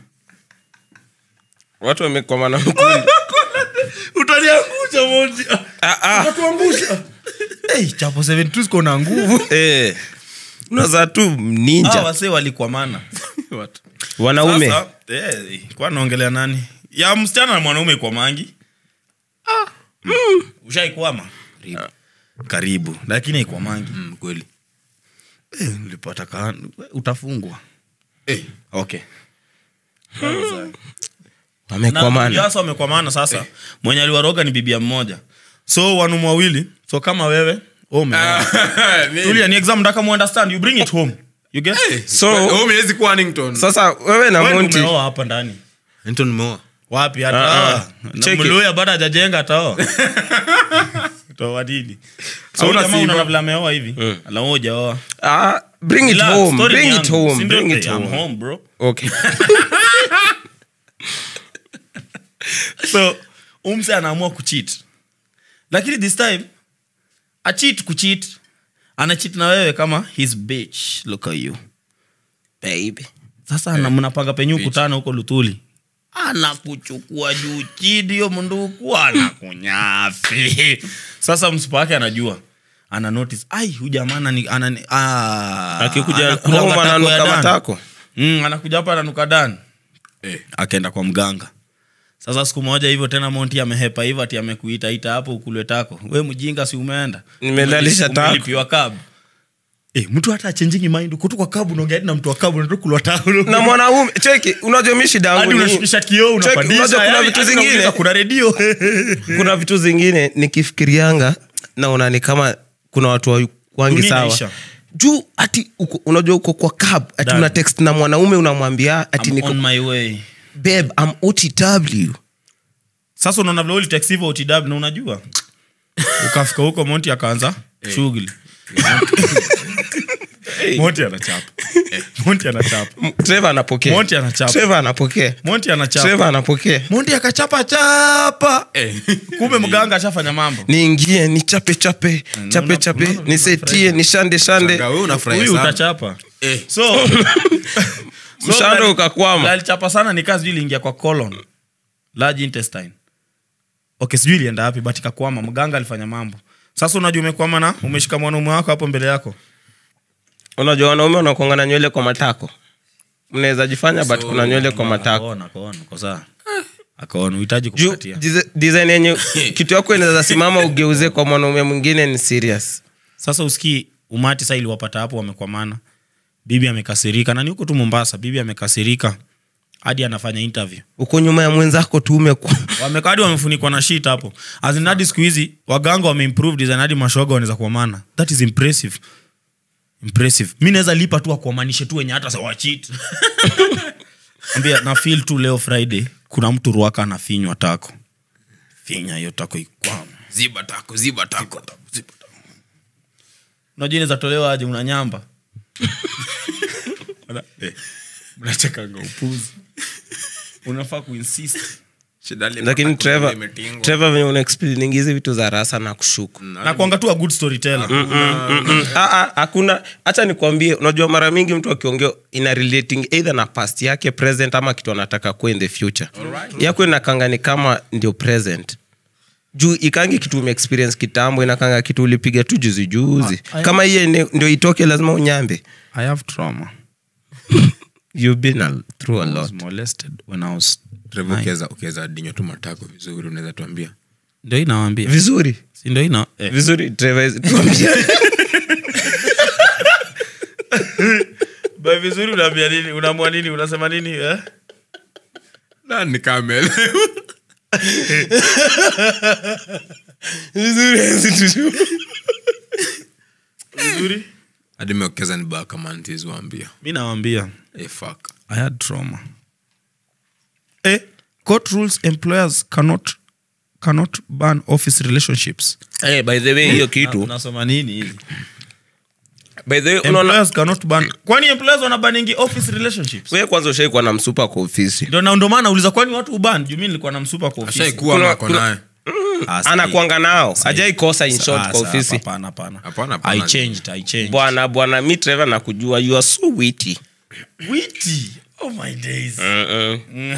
Speaker 3: watu wamekwama na mkundi
Speaker 1: utaniangusha moja
Speaker 3: Ah, ah.
Speaker 1: utatuangusha hey, chapo 72 ziko na nguvu
Speaker 3: Eh, unazaa tu
Speaker 1: ah,
Speaker 3: ninja
Speaker 1: wase walikwamana
Speaker 3: wanaume
Speaker 1: Sasa, eh, kwa naongelea nani ya msichana na mwanaume kwa mangi ah. ushaikwama karibu lakini ikwa mangi
Speaker 2: Mm, kweli
Speaker 1: eh, ulipata ka utafungwa
Speaker 2: eh.
Speaker 1: okay
Speaker 3: wamekwamana
Speaker 1: sasa wamekwamana sasa mwenye aliwaroga ni bibia mmoja so wanumu wawili so kama wewe wewe umeoa.
Speaker 2: Nini?
Speaker 1: tulia ni exam ndaka muunderstand you bring it home you get
Speaker 3: so
Speaker 2: Wewe umewezi kuwa Annington.
Speaker 3: sasa wewe na
Speaker 1: Wewe
Speaker 3: monti
Speaker 1: umeoa hapa ndani
Speaker 2: Annington umeoa
Speaker 1: wapi
Speaker 3: Ah,
Speaker 1: hata
Speaker 3: ah. Check it.
Speaker 1: mluya bado hajajenga ataoa toa dini so
Speaker 2: Hauna
Speaker 1: jamaa
Speaker 2: sifa.
Speaker 1: unaona vile ameoa hivi alamu hujaoa
Speaker 3: ah, bring it
Speaker 1: Relax,
Speaker 3: home
Speaker 1: story
Speaker 3: bring
Speaker 1: ni
Speaker 3: it
Speaker 1: yangu.
Speaker 3: home
Speaker 1: Si ndio?
Speaker 3: bring it
Speaker 1: Eh, I'm
Speaker 3: home
Speaker 1: home bro
Speaker 3: okay
Speaker 1: so umse anaamua kuchit lakini this time achit kuchit anachit na wewe kama his bitch look at you baby sasa hey. mnapanga penye ukutana huko lutuli anakuchukua juu chini hiyo mnduku anakunyafi sasa msipa wake anajua ana notice ai huyu jamaa anani- anani- ah,
Speaker 3: akikuja
Speaker 1: anakula
Speaker 3: home
Speaker 1: matako ya
Speaker 3: ananuka
Speaker 1: Dan.
Speaker 3: matako
Speaker 1: Mm, anakuja hapa ananuka dan
Speaker 2: Eh.
Speaker 1: akaenda kwa mganga sasa siku moja hivyo tena monti amehepa hivyo ati amekuita ita hapo ukulwe tako we mjinga si umeenda
Speaker 3: Nimelalisha tako.
Speaker 1: Umelipiwa kabu Eh, mtu hata achenjingi mind kutu kwa kabu unaongea hadi na mtu wa kabu unataka kulwa tako
Speaker 3: na mwanaume cheki unajua mi shida
Speaker 1: hadi
Speaker 3: yangu ni
Speaker 1: unashukisha kioo
Speaker 3: Cheki,
Speaker 1: unapandisha
Speaker 3: unajua kuna
Speaker 1: yani,
Speaker 3: vitu
Speaker 1: hadi
Speaker 3: zingine
Speaker 1: unauliza kuna redio
Speaker 3: kuna vitu zingine nikifikirianga naona ni kama kuna watu wa- wangi
Speaker 1: Dunia
Speaker 3: sawa
Speaker 1: inaisha.
Speaker 3: juu ati uko, unajua uko kwa cab ati
Speaker 1: Dad.
Speaker 3: una text na mwanaume unamwambia ati
Speaker 1: I'm
Speaker 3: niko
Speaker 1: on my way
Speaker 3: babe I'm OTW
Speaker 1: sasa unaona vile ulitext hivyo utw na unajua ukafika huko monti akaanza shughuli monti anachapa monti anachapa
Speaker 3: M- Trevor anapokea
Speaker 1: Monty anachapa.
Speaker 3: Trevor anapokea
Speaker 1: monti anachapa
Speaker 3: Trevor anapokea
Speaker 1: monti akachapa chapa kumbe mganga ashafanya mambo
Speaker 3: niingie ni chape chape chape
Speaker 1: una-
Speaker 3: chape
Speaker 1: unaona
Speaker 3: nisetie ni shande shande
Speaker 2: Shanga, wewe unafurahia
Speaker 1: huyu
Speaker 2: sana.
Speaker 1: utachapa
Speaker 2: Eh.
Speaker 1: so
Speaker 3: mshando
Speaker 1: gari-
Speaker 3: ukakwama
Speaker 1: alichapa sana ni kazi sijui iliingia kwa colon large intestine okay sijui ilienda wapi but ikakwama mganga alifanya mambo sasa unajua umekwama na umeshika mwanaume wako hapo mbele yako
Speaker 3: unajua wanaume wanakuanga na nywele kwa matako mnaweza jifanya but kuna nywele kwa matako
Speaker 1: Akaona, akaona, uko sawa. akaona uhitaji
Speaker 3: juu
Speaker 1: kupatia
Speaker 3: dize- design yenye kitu yako inaweza simama ugeuze kwa mwanaume mwingine ni serious
Speaker 1: sasa usikii umati saa iliwapata hapo wamekwamana bibi amekasirika na ni huko tu mombasa bibi amekasirika hadi anafanya interview
Speaker 3: uko nyuma ya mwenzako tu umekwa
Speaker 1: Wameka- hadi wamefunikwa na shit hapo As in hadi siku hizi waganga wameimprove design hadi mashoga wanaweza kuamana that is impressive impressive mi naweza lipa tu akuamanishe tu wenye hata sawachit ambia na feel tu leo friday kuna mtu ruaka anafinywa tako finya hiyo tako ikwama
Speaker 2: ziba tako ziba tako
Speaker 1: unajua inaweza tolewa aje una nyamba Wana- eh, mnachekanga upuzi unafaa kuinsist
Speaker 2: Shida ile
Speaker 3: lakini
Speaker 2: matako
Speaker 3: Trevor
Speaker 2: imetingwa.
Speaker 3: Trevor venye unaexplain hizi vitu za rasa na kushuku
Speaker 1: na kuanga tu a good storyteller
Speaker 3: Mm-mm. Ah, ah, hakuna hacha nikwambie unajua mara mingi mtu akiongea ina relating either na past yake present ama kitu anataka kuwa in the future yako inakanga ni kama ndio present juu ikangi kitu umeexperience kitambo inakanga kitu ulipiga tu juzi juzi
Speaker 1: Ah, I-
Speaker 3: kama hiye ni- ndio itoke lazima unyambe
Speaker 1: i have trauma
Speaker 3: you've been a, through a
Speaker 1: I was
Speaker 3: lot
Speaker 1: molested when I was
Speaker 2: Trevor, ukiweza ukiweza dinywa tu matako vizuri unaweza tuambia
Speaker 1: ndio inawambia
Speaker 3: vizuri
Speaker 1: si ndio ina eh.
Speaker 3: vizuri Trevor, tuambie.
Speaker 1: By vizuri unaambia nini unaamua nini unasema nini eh?
Speaker 2: na nikamelewa
Speaker 1: vizuri
Speaker 2: hadi meokeza ni baa kama ntizi waambia
Speaker 1: mi nawambia
Speaker 2: hey, fuck
Speaker 1: i had trauma eh, court rules employers cannot cannot ban office relationships
Speaker 3: Eh, by the way hiyo
Speaker 1: Na-
Speaker 3: kitu
Speaker 1: unasoma nini hivi
Speaker 3: by the way unaona
Speaker 1: employers cannot ban kwani employers wanabaningi office relationships
Speaker 3: wewe kwanza ushaikuwa na msupa kwa ofisi
Speaker 1: ndio na ndio maana nauliza kwani watu uban juu mi nilikuwa na msupa kwa ofisi
Speaker 2: ashaikuwa
Speaker 3: Kuna-
Speaker 2: mako
Speaker 3: kuna-
Speaker 2: naye
Speaker 1: Ah, sahi.
Speaker 3: anakwanga nao ajai kosa in
Speaker 1: Ah,
Speaker 3: short kwa
Speaker 1: sawa,
Speaker 3: ofisi
Speaker 1: hapana, hapana.
Speaker 2: Hapana, hapana.
Speaker 1: I changed, I changed.
Speaker 3: bwana bwana mi trevor nakujua you are so witty
Speaker 1: Witty. Oh my days.
Speaker 3: Mm-mm.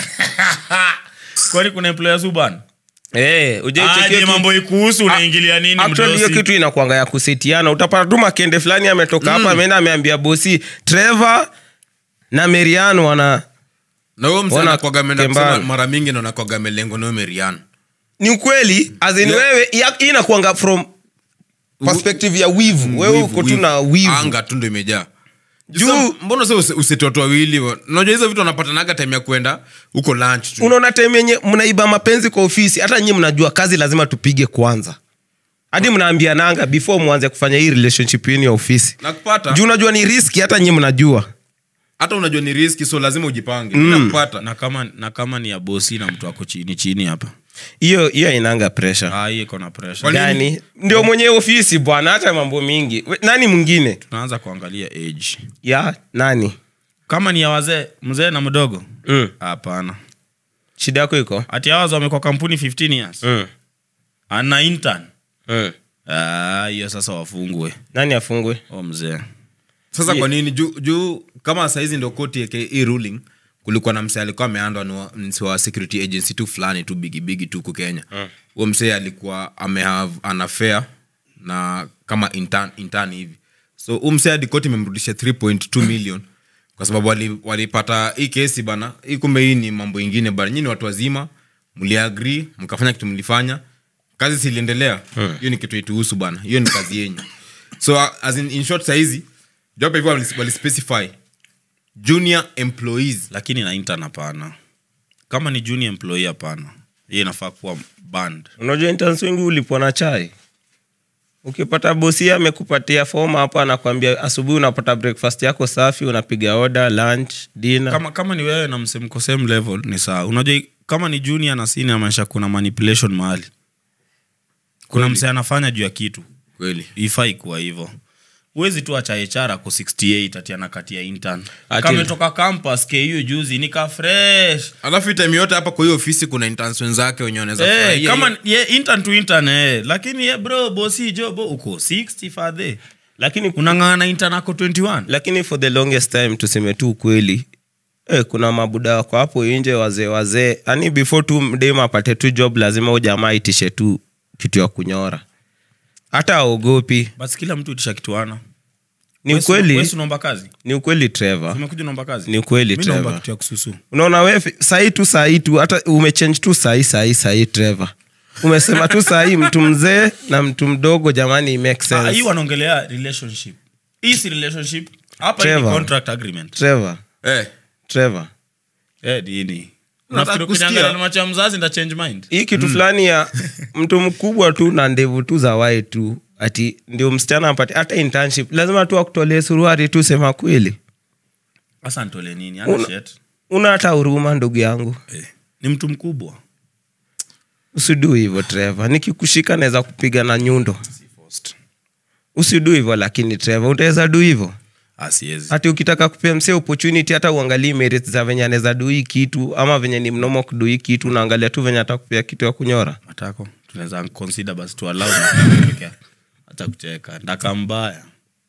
Speaker 1: kwani kuna employers uban
Speaker 3: Eh, hujai check
Speaker 1: aje
Speaker 3: hiyo
Speaker 1: mambo ikuhusu unaingilia nini
Speaker 3: Actually, hiyo
Speaker 1: mdosi?
Speaker 3: kitu inakwanga ya kusetiana utapata tu makende fulani ametoka hapa ameenda ameambia bosi trevor na merian wana
Speaker 2: na huyo mzee
Speaker 3: Wana
Speaker 2: anakwaga ameenda
Speaker 3: kembana.
Speaker 2: kusema mara mingi na anakwaga amelengwa nayo merian
Speaker 3: ni ukweli as in
Speaker 2: Yeah.
Speaker 3: wewe ya- hii inakwanga from perspective ya wivu wewe uko tu na wivu
Speaker 2: anga tu ndo imejaa
Speaker 3: Juu-
Speaker 2: juu mbona se useti watu wawili wa- unajua hizo vitu wanapatanaga time ya kwenda huko lunch tu
Speaker 3: unaona time yenye mnaiba mapenzi kwa ofisi hata nyi mnajua kazi lazima tupige kwanza hadi mnaambiananga before mwanze kufanya hii relationship yenu ya ofisi
Speaker 2: nakupata
Speaker 3: juu unajua ni riski hata nyi mnajua
Speaker 2: hata unajua ni riski so lazima ujipange nakupata
Speaker 1: na kama na kama ni ya bosi na mtu ako chini chini hapa
Speaker 3: hiyo hiyo inanga pressure
Speaker 1: Ah, hii iko na pressure
Speaker 2: Kwa nini?
Speaker 3: gani ndio mwenye ofisi bwana hata mambo mingi We- nani mwingine
Speaker 1: tunaanza kuangalia age
Speaker 3: ya nani
Speaker 1: kama ni ya wazee mzee na mdogo
Speaker 3: mm.
Speaker 1: hapana
Speaker 3: shida yako iko
Speaker 1: ati awaza wamekwa kampuni 15 years
Speaker 3: mm.
Speaker 1: ana intern
Speaker 3: mm.
Speaker 1: Ah, hiyo sasa wafungwe
Speaker 3: nani afungwe
Speaker 1: o mzee
Speaker 2: sasa kwa nini juu juu kama saizi ndo koti yake hii ruling kulikuwa na msee alikuwa ameandwa ni wa- msee wa security agency tu fulani tu bigibigi tu huku kenya huo msee alikuwa amehave an affair na kama intern, intern hivi so huu msee hadi koti imemrudisha 3.2 million kwa sababu wali- walipata hii kesi bana hii kumbe hii ni mambo ingine bana nyini watu wazima mliagri mkafanya kitu mlifanya kazi siliendelea hiyo ni kitu ituhusu bana hiyo ni kazi yenyu so uh, as in, in short sahizi job hivyo walis- walispecify junior employees
Speaker 1: lakini na intern hapana kama ni junior employee hapana hiyo inafaa kuwa band
Speaker 3: unajua interns wengi ulipwa na chai ukipata bosi amekupatia fom hapo anakwambia asubuhi unapata breakfast yako safi unapiga oda lunch dina
Speaker 1: kama, kama ni wewe na msemko same level ni sawa unajua kama ni junior na senior maisha kuna manipulation mahali kuna mse anafanya juu ya kitu
Speaker 2: kweli
Speaker 1: ifai kuwa hivyo huwezi tu acha HR ako 68 ati anakatia intern
Speaker 3: Ati-
Speaker 1: kama ametoka campus ku juzi nika fresh
Speaker 2: alafu hii time yote hapa kwa hiyo ofisi kuna interns wenzake wenye wanaweza
Speaker 1: Eh,
Speaker 2: furahia
Speaker 1: kama
Speaker 2: hiyo.
Speaker 1: ye, intern to intern eh. lakini ye, bro bosi jo bo uko 60 fadhe
Speaker 3: lakini
Speaker 1: unang'ang'ana intern ako 21
Speaker 3: lakini for the longest time tuseme tu ukweli eh, kuna mabuda wako hapo nje wazee wazee yani before tu mdem apate tu job lazima u jamaa itishe tu kitu ya kunyora hata aogopi
Speaker 1: basi kila mtu itisha kituana
Speaker 3: ni ukweli
Speaker 1: unaomba kazi
Speaker 3: ni ukweli trevor
Speaker 1: umekuja unaomba kazi
Speaker 3: Ni ukweli,
Speaker 1: Mimi naomba
Speaker 3: Trevor.
Speaker 1: kitu ya kususu
Speaker 3: unaona we sahii tu sahii tu hata umechange tu sahii sahii sahii trevor umesema tu sahii mtu mzee na mtu mdogo jamani it makes
Speaker 1: Ah, hii
Speaker 3: sense
Speaker 1: wanaongelea relationship hii si relationship hapa hii ni
Speaker 3: Trevor.
Speaker 1: contract agreement
Speaker 3: trevor
Speaker 2: eh,
Speaker 3: trevor
Speaker 1: eh dini
Speaker 2: Unataka
Speaker 1: nafikiri
Speaker 2: kusikia?
Speaker 1: kunyangana na macho ya mzazi nda change mind
Speaker 3: hii kitu fulani ya mtu mkubwa tu na ndevu tu za wai tu ati ndio msichana apate hata internship lazima tu akutolee suruari tu sema kweli
Speaker 1: hasa ntole nini ana
Speaker 3: Una-
Speaker 1: shit
Speaker 3: una hata huruma ndugu yangu
Speaker 1: eh. ni mtu mkubwa
Speaker 3: usidu hivyo trevor nikikushika naweza kupiga na nyundo usidu hivyo lakini trevor utaweza du hivyo
Speaker 1: asiezi
Speaker 3: hati ukitaka kupea msee opportunity hata uangalii merits za venye anaweza du hii kitu ama venye ni mnomo kudu hii kitu unaangalia tu venye atakupea kitu ya kunyora
Speaker 1: matako tunaweza consider basi tualau hata kucheka ndaka mbaya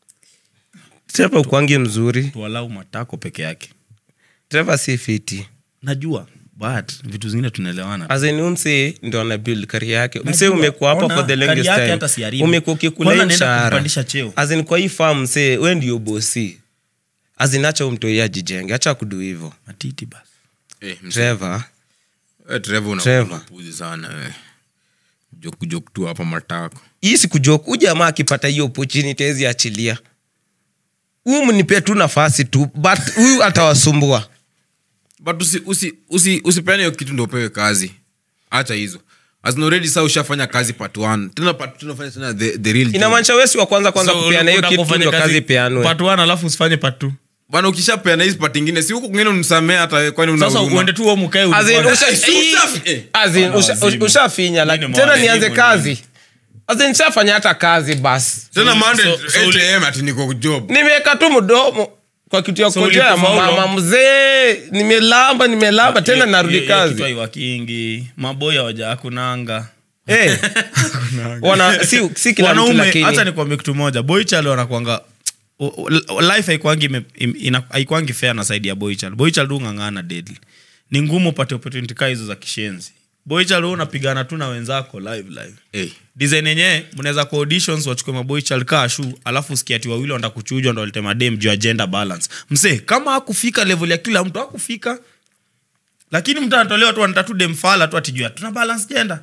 Speaker 3: trevor ukwangi mzuri
Speaker 1: tualau matako peke yake
Speaker 3: trevor si fiti
Speaker 1: najua but vitu zingine tunaelewana
Speaker 3: azeni umse ndo ana build kari yake mse
Speaker 1: Najua.
Speaker 3: umekuwa hapa
Speaker 1: Ona,
Speaker 3: for the
Speaker 1: career
Speaker 3: longest
Speaker 1: yake
Speaker 3: time
Speaker 1: hata siharibu.
Speaker 3: umekuwa ukikula
Speaker 1: Kwanza
Speaker 3: hii
Speaker 1: naenda
Speaker 3: mshahara
Speaker 1: kumpandisha cheo.
Speaker 3: azin kwa hii farm mse we ndio bosi azin acha umtoi ajijenge acha kudu hivo
Speaker 1: matiti basi
Speaker 2: eh, mse-
Speaker 3: trevor
Speaker 2: eh, Trevor una-
Speaker 3: Trevor.
Speaker 2: unapuzi sana eh. Joke- joke tu hapa matako
Speaker 3: hii sikujua huu jamaa akipata hiyo opportunity hezi achilia huu mnipe tu nafasi tu but huyu atawasumbua
Speaker 2: but usi, usi, usi, usipeane hiyo kitu ndo upewe kazi hacha hizo As in already saa ushafanya kazi part one tena part two unafanya tena the, the real job.
Speaker 3: inamaanisha wesi wa kwanza kwanza
Speaker 1: So,
Speaker 3: kupeana hiyo
Speaker 1: unataka
Speaker 3: kitu
Speaker 1: kufanya
Speaker 3: ndo kazi peanwe
Speaker 1: part one alafu usifanye part two
Speaker 2: bana ukishapeana hizi part ingine si huku kwingine unisamee hata wewe, kwani una
Speaker 1: sasa
Speaker 2: huruma?
Speaker 1: uende tu huo mkae
Speaker 3: As in,
Speaker 1: ulikuwa-
Speaker 3: usha-
Speaker 2: Eh, usha- eh.
Speaker 3: As in,
Speaker 1: Bwana
Speaker 3: usha-
Speaker 1: wazimu.
Speaker 3: ushafinya like,
Speaker 1: Mimi ni
Speaker 3: tena
Speaker 1: mwalimu
Speaker 3: nianze
Speaker 1: mwenyewe.
Speaker 3: kazi As in, shafanya hata kazi basi
Speaker 2: tena Monday,
Speaker 1: so- so
Speaker 2: 8 AM ati niko job
Speaker 3: nimeweka tu mdomo kwa kitu ya
Speaker 1: So
Speaker 3: kujia ya
Speaker 1: ulipofaulu?
Speaker 3: mama mzee nimelamba nimelamba tena
Speaker 1: Hiyo-
Speaker 3: narudi
Speaker 1: hiyo- hiyo
Speaker 3: kazi
Speaker 1: kitu haiwakingi maboya waja akunanga
Speaker 3: Eh. wana si, si kila mtu
Speaker 1: wanaume
Speaker 3: lakini
Speaker 1: hata nikwambia kitu moja boychal wanakwanga o- o- life haikwangi ime- im- ina- haikwangi fair na saidi ya boychal boychal tu ng'ang'ana deadly ni ngumu upate opportunity kaa hizo za kishenzi boychal hu unapigana tu na wenzako live live
Speaker 2: Eh.
Speaker 1: design yenyewe mnaweza kwa auditions wachukue maboychal kaa shu alafu usikia ati wawili wanataka kuchujwa ndo walete madem juu ya gender balance msee kama hakufika level ya kila mtu hakufika lakini mtu anatolewa tu anatatu demfala tu atijua tuna balance gender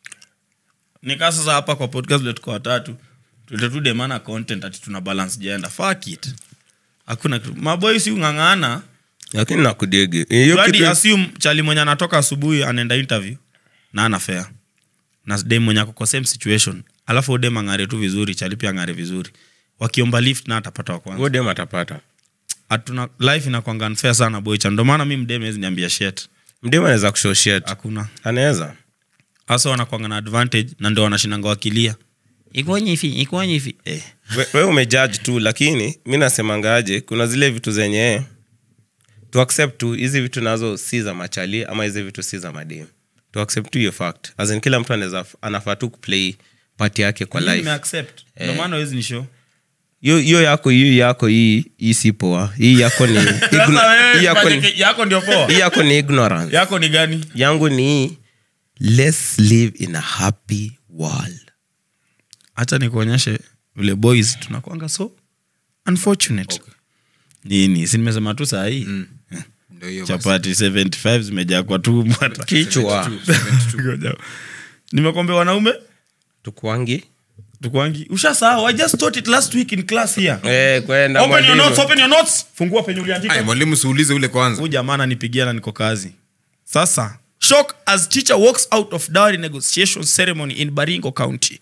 Speaker 1: nikaa sasa hapa kwa podcast vile tuko watatu tulete tu demana content ati tuna balance gender fuck it hakuna kitu maboy si ung'ang'ana
Speaker 3: lakini nakudigi hiyo
Speaker 1: hadi
Speaker 3: kitu
Speaker 1: assume chali mwenye anatoka asubuhi anaenda interview na ana fair na dem mwenye ako kwa same situation alafu huyo dem ang'are tu vizuri chali pia ang'are vizuri wakiomba lift na atapata wa kwanza
Speaker 3: godem atapata
Speaker 1: hatuna life inakwanga unfair sana boycha ndio maana mi mdem hezi niambia shet
Speaker 3: mdem anaweza kushoshit
Speaker 1: hakuna
Speaker 3: anaweza
Speaker 1: hasa wanakwanga na advantage na ndio wanashinanga wakilia ikonye hivi ikonye hivi eh.
Speaker 3: we, we umejudge tu lakini mi nasemangaje kuna zile vitu zenye to accept tu hizi vitu nazo si za machali ama hizi vitu si za madem to accept tu hiyo fact as in kila mtu anaweza anafaa tu kuplay part yake kwa
Speaker 1: Mimi
Speaker 3: life
Speaker 1: nimeaccept. ndio maana hawezi nishow
Speaker 3: hiyo hiyo yako hii yako hii hii si poa hii yako ni igno- hii yako ni-
Speaker 1: yako ndio poa
Speaker 3: hii yako ni ignorance
Speaker 1: yako ni gani
Speaker 3: yangu ni let's live in a happy world
Speaker 1: hacha nikuonyeshe vile boys tunakwanga so unfortunate nini si nimesema tu sahii mm.
Speaker 2: Ndio hiyo basi.
Speaker 1: chapati 75 zimejaa kwa tumbo hata.
Speaker 3: kichwa
Speaker 1: Ngoja. nimekwambia wanaume
Speaker 3: tukwangi
Speaker 1: tukwangi ushasahau i just taught it last week in class here
Speaker 3: eh, kwenda
Speaker 1: open your
Speaker 3: mwalimu.
Speaker 1: notes open your notes fungua penye
Speaker 2: Ai,
Speaker 1: uliandika
Speaker 2: mwalimu siulize ule kwanza
Speaker 1: huyu jamaa ananipigia na niko kazi sasa shock as teacher walks out of dowry negotiation ceremony in baringo county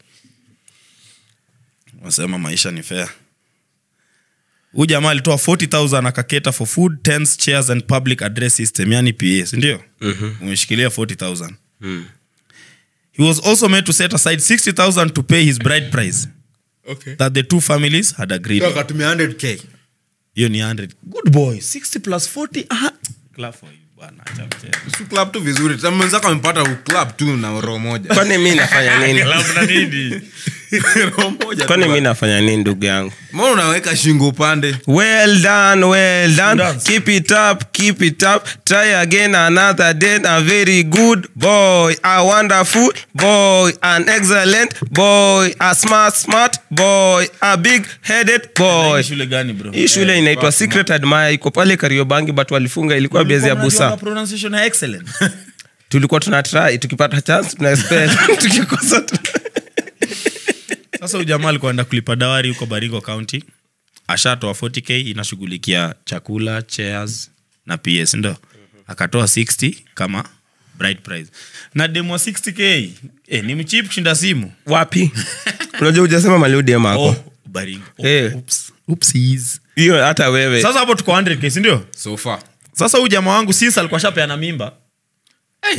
Speaker 1: wasema maisha ni fair huyu jamaa alitoa 40000 akaketa for food tents chairs and public address system yani pa sindio mm-hmm. umeshikilia 40000
Speaker 3: Mm.
Speaker 1: he was also made to set aside 60000 to pay his bride price
Speaker 2: okay.
Speaker 1: that the two families had agreed on.
Speaker 2: akatumia 100k
Speaker 1: hiyo ni 100 good boy 60 plus 40 aha. Clap for you, bwana. Acha mchezo.
Speaker 2: Su club tu vizuri Tena mwenzako amepata club tu na roho moja
Speaker 3: kwani mi nafanya nini
Speaker 1: Clap na nini?
Speaker 2: roho moja
Speaker 3: kwani
Speaker 2: tu.
Speaker 3: mi nafanya nini ndugu yangu
Speaker 2: mbona unaweka shingo upande
Speaker 3: well done well done
Speaker 1: Dance.
Speaker 3: keep it up keep it up try again another day a very good boy a wonderful boy an excellent boy a smart smart boy a big headed boy
Speaker 1: Hii shule gani bro
Speaker 3: hii shule inaitwa secret admire iko pale kariobangi but walifunga ilikuwa bezi ya
Speaker 1: Ulikuwa unajua
Speaker 3: busa
Speaker 1: pronunciation ya excellent
Speaker 3: tulikuwa tuna try tukipata chance tuna spell tukikosa tu-
Speaker 1: sasa huyu jamaa alikuwa enda kulipa dawari huko baringo county ashatoa 40k inashughulikia chakula chairs na ps ndo akatoa 60 kama bright prize na demo 60k eh, ni mchip kushinda simu
Speaker 3: wapi unajua hujasema maliudiem ako
Speaker 1: oh, baringo oh,
Speaker 3: Eh.
Speaker 1: oops. Oopsies.
Speaker 3: hiyo hata wewe
Speaker 1: sasa hapo tuko 100k sindio
Speaker 2: so far
Speaker 1: sasa huyu jamaa wangu since alikuwa shapeana mimba
Speaker 2: hey.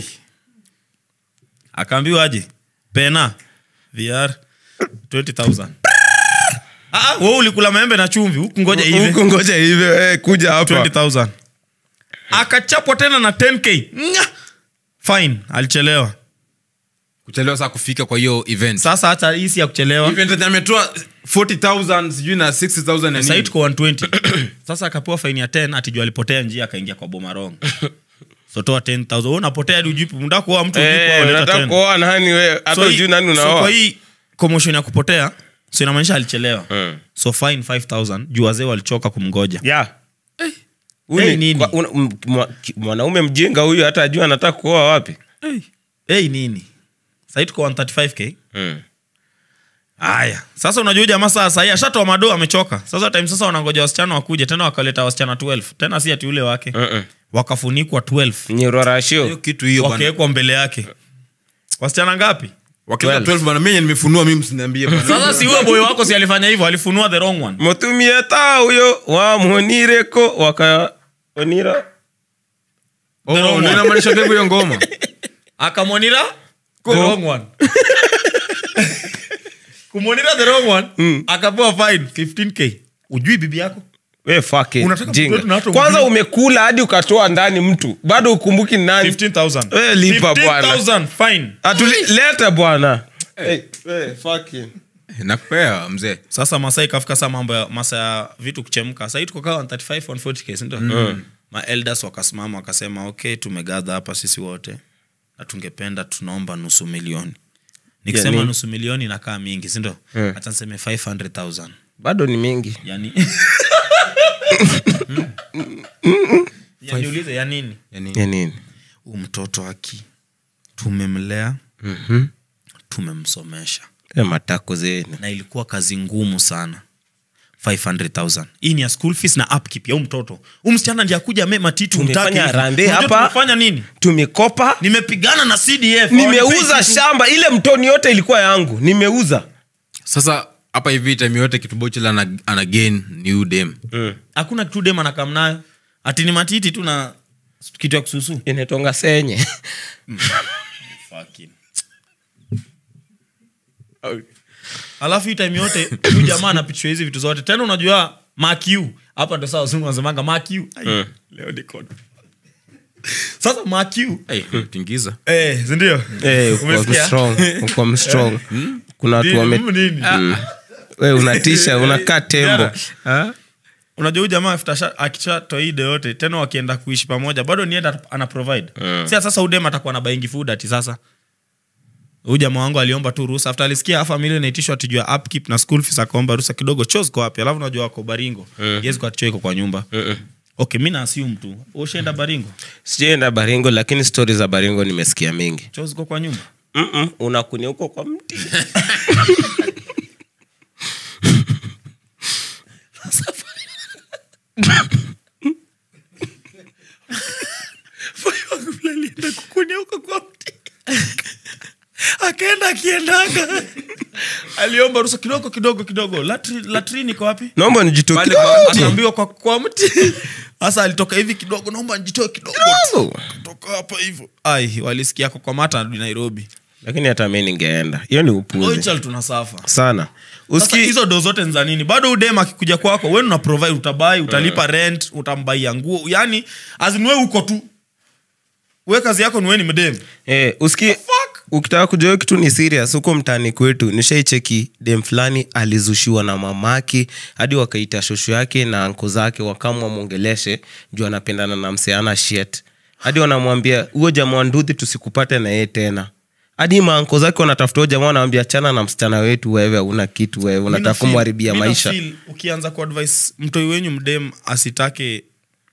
Speaker 1: akaambiwa aje pena vr 20000 Ah, ah, wewe ulikula maembe na chumvi huku ngoja hivi
Speaker 3: huku ngoja hivyo eh, kuja hapa
Speaker 1: 20000 akachapwa tena na 10k Nga! fine alichelewa
Speaker 2: kuchelewa saa kufika kwa hiyo event
Speaker 1: sasa hata hii si ya kuchelewa
Speaker 2: event yenye ametoa 40000 sijui na 60000 na
Speaker 1: sahii
Speaker 2: nini
Speaker 1: tuko 120 sasa akapewa faini ya 10 atijua alipotea njia akaingia kwa bomarong sotoa 10000 Wewe unapotea hadi ujui unataka kuoa mtu hujui kuoa,
Speaker 3: Eh,
Speaker 1: unaleta
Speaker 3: unataka
Speaker 1: 10.
Speaker 3: kuoa nani wewe hata
Speaker 1: So hii-
Speaker 3: ujui nani
Speaker 1: so
Speaker 3: unaoa
Speaker 1: kwa hii commotion ya kupotea so inamaanisha alichelewa
Speaker 3: Mm.
Speaker 1: so fine 5000 juu wazee walichoka kumgoja
Speaker 3: Yeah.
Speaker 1: Hey,
Speaker 3: Huyu
Speaker 1: nini?
Speaker 3: kwa- una- m- mwa- ki- mwanaume mjinga huyu hata ajua anataka kuoa wapi
Speaker 1: hey. hey, nini sahii tuko 135k haya sasa unajua huyu jamaa saa sahii ashatoa mado amechoka sasa time sasa wanangoja wasichana wakuje tena wakaleta wasichana 12 tena si ati ule wake
Speaker 3: Mm-mm.
Speaker 1: wakafunikwa 12
Speaker 3: Ni
Speaker 2: hiyo
Speaker 3: rorashio
Speaker 2: kitu hiyo bana
Speaker 1: wakawekwa mbele yake wasichana ngapi
Speaker 2: wakileta
Speaker 3: 12.
Speaker 2: 12 bana mimi nimefunua mimi msiniambie bana
Speaker 1: sasa si huyo boy wako si alifanya hivyo alifunua the wrong one
Speaker 3: mutumie ta huyo wamwonireko wakaonira
Speaker 2: oh
Speaker 1: wrong
Speaker 2: ndio
Speaker 1: one.
Speaker 2: inamaanisha hivyo hiyo ngoma
Speaker 1: akamwonira the wrong one kumwonira the wrong one
Speaker 3: Mm.
Speaker 1: akapewa fine 15k ujui bibi yako
Speaker 3: we fucking
Speaker 1: Unataka
Speaker 3: jinga.
Speaker 1: kutoa na watu
Speaker 3: kwanza
Speaker 1: wengine?
Speaker 3: umekula hadi ukatoa ndani mtu bado ukumbuki ni nani
Speaker 1: 15000
Speaker 3: We lipa bwana.
Speaker 1: 15000 fine
Speaker 3: Atuli- leta bwana Hey, we, fucking.
Speaker 2: nakupea mzee
Speaker 1: sasa masai kafika saa mambo ya masa ya vitu kuchemka sahii tuko kaa 135 140k sindio mm. maelders wakasimama wakasema okay tumegadha hapa sisi wote na tungependa tunaomba nusu milioni nikisema
Speaker 3: nini?
Speaker 1: nusu milioni inakaa mingi sindio
Speaker 3: Mm.
Speaker 1: hata niseme 500000
Speaker 3: bado ni mingi
Speaker 1: yani Ya niulize ya nini
Speaker 2: yani
Speaker 3: ya nini
Speaker 1: huu mtoto aki tumemlea
Speaker 3: Mhm.
Speaker 1: tumemsomesha
Speaker 3: Eh, matako zenu
Speaker 1: na ilikuwa kazi ngumu sana 500000 hii ni ya school fees na upkeep ya huu mtoto huu msichana ndiye akuja ame matiti
Speaker 3: Tumefanya
Speaker 1: umtaki hivi.
Speaker 3: harambee
Speaker 1: Unajua
Speaker 3: hapa.
Speaker 1: tumefanya nini
Speaker 3: tumekopa
Speaker 1: nimepigana na cdf
Speaker 3: nimeuza
Speaker 1: Hawanipei kitu.
Speaker 3: shamba ile mtoni yote ilikuwa yangu nimeuza
Speaker 2: sasa hapa hivi time yote kitubochela ana, ana gain new dem
Speaker 1: hakuna kitu dem anakam nayo ati ni matiti tu na kitu ya kususu
Speaker 3: inatonga senye
Speaker 1: alafu hii time yote huyu jamaa anapichwa hizi vitu zote tena unajua makiu hapa ndo saa wazungu wanasemanga makiu Ai, leo niko sasa makiu
Speaker 2: hey, tingiza
Speaker 1: eh, sindio
Speaker 3: Eh, uko
Speaker 1: Umesikia?
Speaker 3: strong, uko strong. kuna watu
Speaker 1: Nini,
Speaker 3: wame
Speaker 1: nini?
Speaker 3: we unatisha unakaa tembo
Speaker 1: Ha? unajua huyu jamaa after sha- akishatoa hii de yote tena wakienda kuishi pamoja bado nienda ana provide mm. sia sasa udem atakuwa na baingi food ati sasa huyu jamaa wangu aliomba tu ruhusa after alisikia familia inaitishwa tijua upkeep na school fees akaomba ruhusa kidogo chos kwa wapi alafu unajua wako baringo mm. yezi kwa ticho iko kwa nyumba
Speaker 3: Mm-mm.
Speaker 1: okay mi naasium tu ushaenda baringo
Speaker 3: sijaenda baringo lakini stori za baringo nimesikia mingi
Speaker 1: choo ziko kwa nyumba
Speaker 3: Mm-mm, unakunia huko kwa mti
Speaker 1: alienda kukunia huko kwa mti akaenda akiendaga aliomba rusa kidogo kidogo kidogo Latri, latrini iko wapi
Speaker 3: naomba nijitoe
Speaker 2: Pale
Speaker 3: kidogo.
Speaker 2: kwa-
Speaker 1: akaambiwa kwa, kwa mti sasa alitoka hivi kidogo naomba njitoe kidogo
Speaker 3: Kidogo.
Speaker 1: toka hapa hivyo ai walisikia kokomata arudi nairobi
Speaker 3: lakini hata mi ningeenda hiyo ni upuzi
Speaker 1: oichal tunasafa
Speaker 3: sana
Speaker 1: Sasa
Speaker 3: uski
Speaker 1: hizo do zote ni za nini bado udem akikuja kwako wen una provide utabai utalipa rent utambaia nguo yani azinwe uko tu we kazi yako niwe ni mdem
Speaker 3: eh, uski ukitaka kujua hiyo kitu ni serious huko mtaani kwetu nishaicheki dem fulani alizushiwa na mamake hadi wakaita shosho yake na anko zake wakamwa mwongeleshe juu anapendana na mseana shet hadi wanamwambia huo jamaa wa nduthi tusikupate na yeye tena hadi maanko zake wanatafuta huyo jamaa wanawambia chana na msichana wetu wewe hauna kitu wewe unataka
Speaker 1: Mina feel-
Speaker 3: kumharibia
Speaker 1: mina
Speaker 3: maisha
Speaker 1: feel ukianza kuadvise mtoi wenyu mdem asitake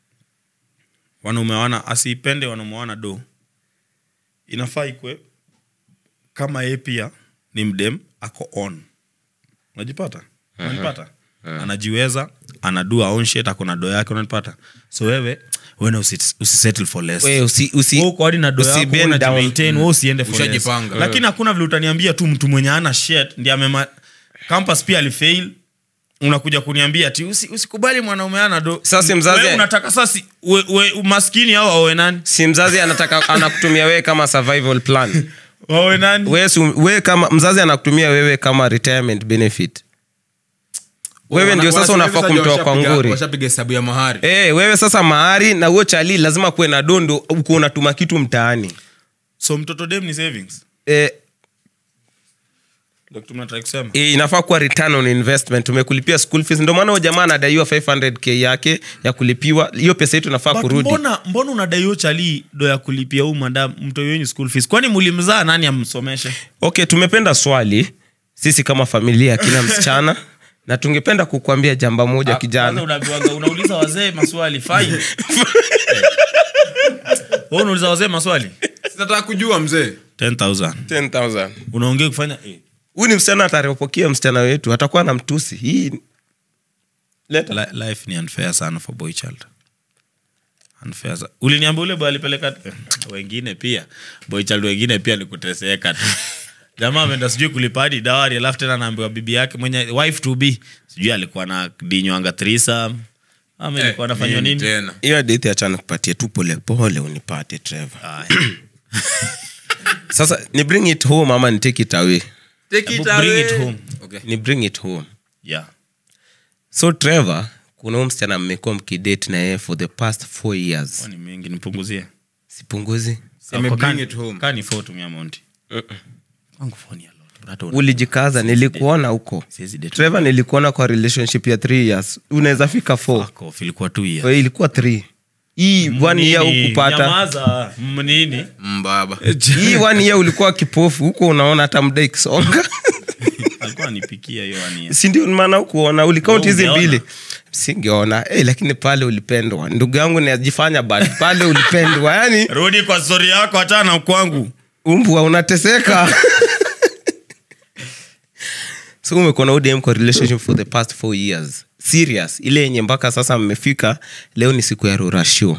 Speaker 1: wanaume wana asipende wanaume wana do inafaa ikwe kama ye pia ni mdem ako on unajipata unanipata anajiweza anadua own shit ako na do yake unanipata so wewe wena usi- usisettle for less
Speaker 3: Wewe usi, usi,
Speaker 1: Wewe uko hadi na do
Speaker 3: usi
Speaker 1: yako,
Speaker 3: bend down.
Speaker 1: unajimaintain, wewe usiende for less.
Speaker 2: Ushajipanga.
Speaker 1: lakini hakuna vile utaniambia tu mtu mwenye ana shit ndi amema campus pia alifail unakuja kuniambia ati usi, usikubali mwanaume ana do
Speaker 3: Sasa mzazi-
Speaker 1: Wewe unataka sasi we, we, maskini au awe nani
Speaker 3: si mzazi anataka anakutumia wewe kama survival plan
Speaker 1: wawe nani
Speaker 3: we, su, we kama mzazi anakutumia wewe kama retirement benefit wewe ndio sasa
Speaker 2: Wanasema
Speaker 3: unafaa
Speaker 2: hivi sasa
Speaker 3: kumtoa kwa
Speaker 2: washapiga-
Speaker 3: nguri
Speaker 2: washapiga hesabu ya mahari
Speaker 3: hey, wewe sasa mahari na huo chali lazima kuwe na dondo uko unatuma kitu mtaani
Speaker 1: so mtoto dem ni savings
Speaker 3: eh,
Speaker 1: Ndio kitu mnataka kusema
Speaker 3: eh, inafaa kuwa return on investment umekulipia school fees ndio maana huyo jamaa anadaiwa 500k yake ya kulipiwa hiyo pesa yetu inafaa
Speaker 1: But
Speaker 3: kurudi
Speaker 1: mbona mbona unadaiyo chali do ya kulipia huu madam mtoi wenyu school fees kwani mulimzaa nani amsomeshe
Speaker 3: okay tumependa swali sisi kama familia kila msichana na tungependa kukuambia jamba moja
Speaker 1: Kwanza
Speaker 3: kijana
Speaker 1: unaambiwanga- unauliza wazee maswali fine Wewe unauliza wazee maswali
Speaker 2: sinataka kujua mzee
Speaker 1: 10000
Speaker 3: 10000
Speaker 1: unaongea kufanya eh.
Speaker 3: huyu ni msichana atarepokea msichana wetu atakuwa na mtusi hii leta
Speaker 1: Li- life ni unfair sana for boy child unfair sa- uliniambia ule boy alipeleka eh, wengine pia boy child wengine pia ni kuteseka tu jamaa ameenda sijui kulipa hadi dawari alafu tena naambiwa bibi yake mwenye wife to be sijui alikuwa na dinywanga trisam ama ilikuwa anafanywa
Speaker 2: nini
Speaker 1: nini
Speaker 2: tena
Speaker 3: hiyo hadithi achana kupatie tu polepole unipate trevor
Speaker 1: Aya.
Speaker 3: sasa ni bring it home ama ni take it away
Speaker 2: Take
Speaker 1: Hebu
Speaker 2: it
Speaker 1: bring
Speaker 2: away.
Speaker 1: it home.
Speaker 2: Okay.
Speaker 3: ni bring it home
Speaker 1: yeah
Speaker 3: so trevor kuna huyu msichana mmekuwa mkidate na yeye for the past four years
Speaker 1: kwani mingi nipunguzie
Speaker 3: sipunguzi
Speaker 2: Ame
Speaker 1: Kwa
Speaker 2: bring
Speaker 1: kani-
Speaker 2: it home.
Speaker 1: kani four tumia monti kwangu four ni a lot. Hata una-
Speaker 3: ulijikaza nilikuona huko
Speaker 1: Siwezi date.
Speaker 3: trevor nilikuona kwa relationship ya three years unaweza fika four
Speaker 1: Fuck off, ilikuwa two years.
Speaker 3: Wewe ilikuwa three hii one year
Speaker 1: Nini?
Speaker 3: ukupata
Speaker 1: Nyamaza. Mnini?
Speaker 2: mbaba
Speaker 3: hii one year ulikuwa kipofu huko unaona hata muda ikisonga
Speaker 1: alikuwa anipikia hiyo ania
Speaker 3: sindio maana ukuona ulikaunti hizi
Speaker 1: Ungeona.
Speaker 3: mbili singeona hey, lakini pale ulipendwa ndugu yangu najifanya but pale ulipendwa yani
Speaker 1: rudi kwa stori yako hata na kwangu
Speaker 3: umbwa unateseka so umekuwa na udm kwa relationship for the past four years serious ile yenye mpaka sasa mmefika leo ni siku ya rorasho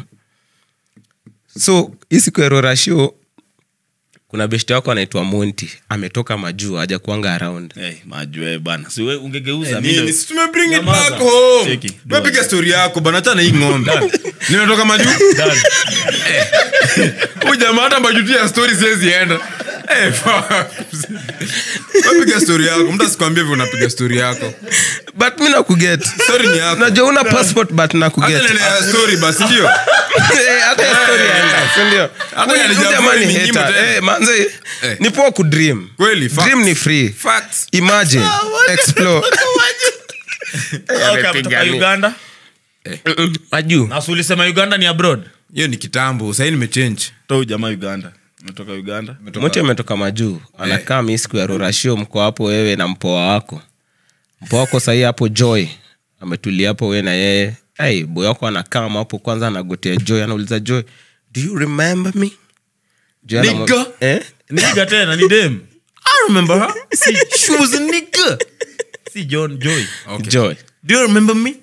Speaker 3: so hii siku ya rorasho kuna beshte wako anaitwa monti ametoka majuu haja kuanga around
Speaker 1: hey, majue bana siwe ungegeuza
Speaker 2: Nini?
Speaker 1: mimi
Speaker 2: Si tume bring it
Speaker 1: Nyamaza.
Speaker 2: back home.
Speaker 1: Cheki.
Speaker 2: Tumepiga story yako bana hata na hii ng'ombe nimetoka majuu
Speaker 1: Done.
Speaker 2: huyu jamaa hata majuti ya story siwezi enda Eh, fuck. Wewe piga story yako mtu asikwambie vile unapiga story yako
Speaker 3: but mi nakuget
Speaker 2: story ni yako
Speaker 3: najua una passport but
Speaker 2: hata
Speaker 3: nakuget
Speaker 2: nene ya story basi ndio
Speaker 3: Eh, hata ya story yaenda, si ndio?
Speaker 2: Hata
Speaker 3: Huyu-
Speaker 2: ya
Speaker 3: huyu
Speaker 2: Jamhuri
Speaker 3: jamaa ni
Speaker 2: ni nyimbo
Speaker 3: hater.
Speaker 2: tena.
Speaker 3: Eh, manze
Speaker 2: Eh.
Speaker 3: ni poa kudream
Speaker 2: Kweli, facts.
Speaker 3: dream ni free
Speaker 2: facts
Speaker 3: imagine explore
Speaker 1: Okay, ametoka uganda
Speaker 3: Mm-mm, ajuu
Speaker 1: na si ulisema uganda ni abroad
Speaker 2: hiyo ni kitambo sahii nimechange
Speaker 1: to jamaa uganda ametoka uganda
Speaker 3: mote ametoka majuu anakaa mi siku ya rorashio mko hapo wewe na mpoa wako mpoa wako sahii hapo joy ametulia hapo we na yeye hey, boy wako anakama hapo kwanza anagotea joy anauliza joy do you remember me Joy anamwa-
Speaker 2: Nigga.
Speaker 3: eh?
Speaker 1: niga tena ni dem
Speaker 2: I remember her. See, she was a nigga.
Speaker 1: si john joy
Speaker 2: Okay.
Speaker 3: joy
Speaker 2: Do you remember me?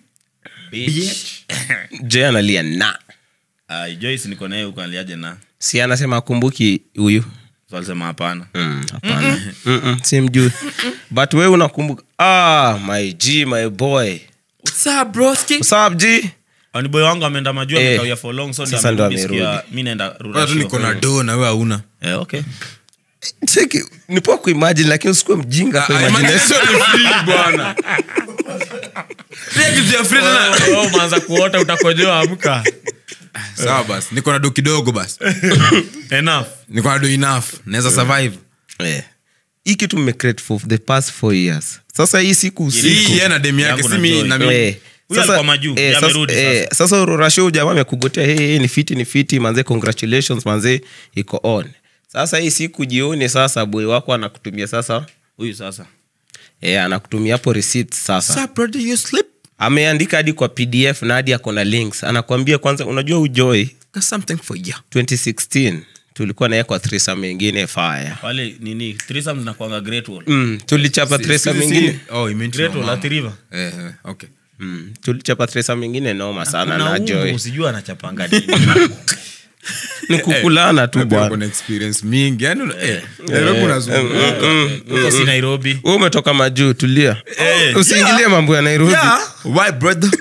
Speaker 3: joy analia na
Speaker 1: Ai, joyce niko naye huko aliaje na
Speaker 3: si anasema akumbuki huyu
Speaker 1: so alisema hapana
Speaker 3: Mm, hapana Mm-mm, simjui but we unakumbuka ah, my g my boy
Speaker 2: What's up, broski?
Speaker 3: What's up, g
Speaker 1: Ani boy wangu ameenda majua
Speaker 3: Eh.
Speaker 1: amekawia for long so
Speaker 3: Sasa ndo
Speaker 1: ndio amerudi
Speaker 3: amerudi.
Speaker 1: sikia, mi naenda
Speaker 2: Watu
Speaker 1: rurashio.
Speaker 2: niko na do na wewe hauna.
Speaker 1: Eh, okay
Speaker 3: Cheki, ni poa kuimagine lakini usikuwe mjinga kwa
Speaker 2: Ah,
Speaker 3: imagination.
Speaker 2: imagination ni free, bwana. Pia kitu ya free tena.
Speaker 1: Oh, oh, umeanza kuota utakojoa amka
Speaker 2: Sawa basi, niko na do kidogo basi.
Speaker 1: enough
Speaker 2: Niko na do enough. Naweza survive.
Speaker 3: Eh. hii kitu mmecreate for the past four years sasa hii siku
Speaker 2: Hii
Speaker 3: usiku
Speaker 2: yeye na dem yake
Speaker 1: Yangu
Speaker 2: si
Speaker 1: na
Speaker 2: mi
Speaker 1: Joy.
Speaker 2: na mimi.
Speaker 3: Eh,
Speaker 1: Huyu
Speaker 3: sasa-
Speaker 1: alikuwa majuu,
Speaker 3: eh,
Speaker 1: yeye
Speaker 3: sasa-
Speaker 1: amerudi
Speaker 3: eh, sasa rasho jamaa amekugotea hey, hey, ni fiti ni fiti manze congratulations manze iko on sasa hii siku jioni sasa boy wako anakutumia sasa
Speaker 1: huyu sasa
Speaker 3: eh, anakutumia hapo receipt sasa
Speaker 2: What's up, brother? You sleep?
Speaker 3: ameandika hadi kwa pdf na hadi ako na links anakwambia kwanza unajua ujoy
Speaker 2: Got something for you.
Speaker 3: 2016 tulikuwa naye kwa thrisa mengine fire
Speaker 1: wale nini threesome zinakuanga great wall
Speaker 3: mm, tulichapa tresa
Speaker 2: Si- si-
Speaker 3: mengine
Speaker 2: Oh, you mean to
Speaker 1: great
Speaker 2: my
Speaker 1: wall
Speaker 2: mom.
Speaker 1: at river
Speaker 2: Eh, eh, okay.
Speaker 3: mm, tulichapa tresa mengine noma sana
Speaker 1: Kuna
Speaker 3: na
Speaker 1: umbu,
Speaker 3: joy
Speaker 1: usijua anachapanga nini
Speaker 3: ni kukulana tu
Speaker 2: Pia
Speaker 3: bwana
Speaker 2: kuna experience mingi. Yaani una- eh, Nairobi unazunguka.
Speaker 1: huko si nairobi
Speaker 3: we umetoka majuu tulia
Speaker 1: Eh.
Speaker 3: usiingilie mambo ya nairobi
Speaker 2: Yeah. Why, brother?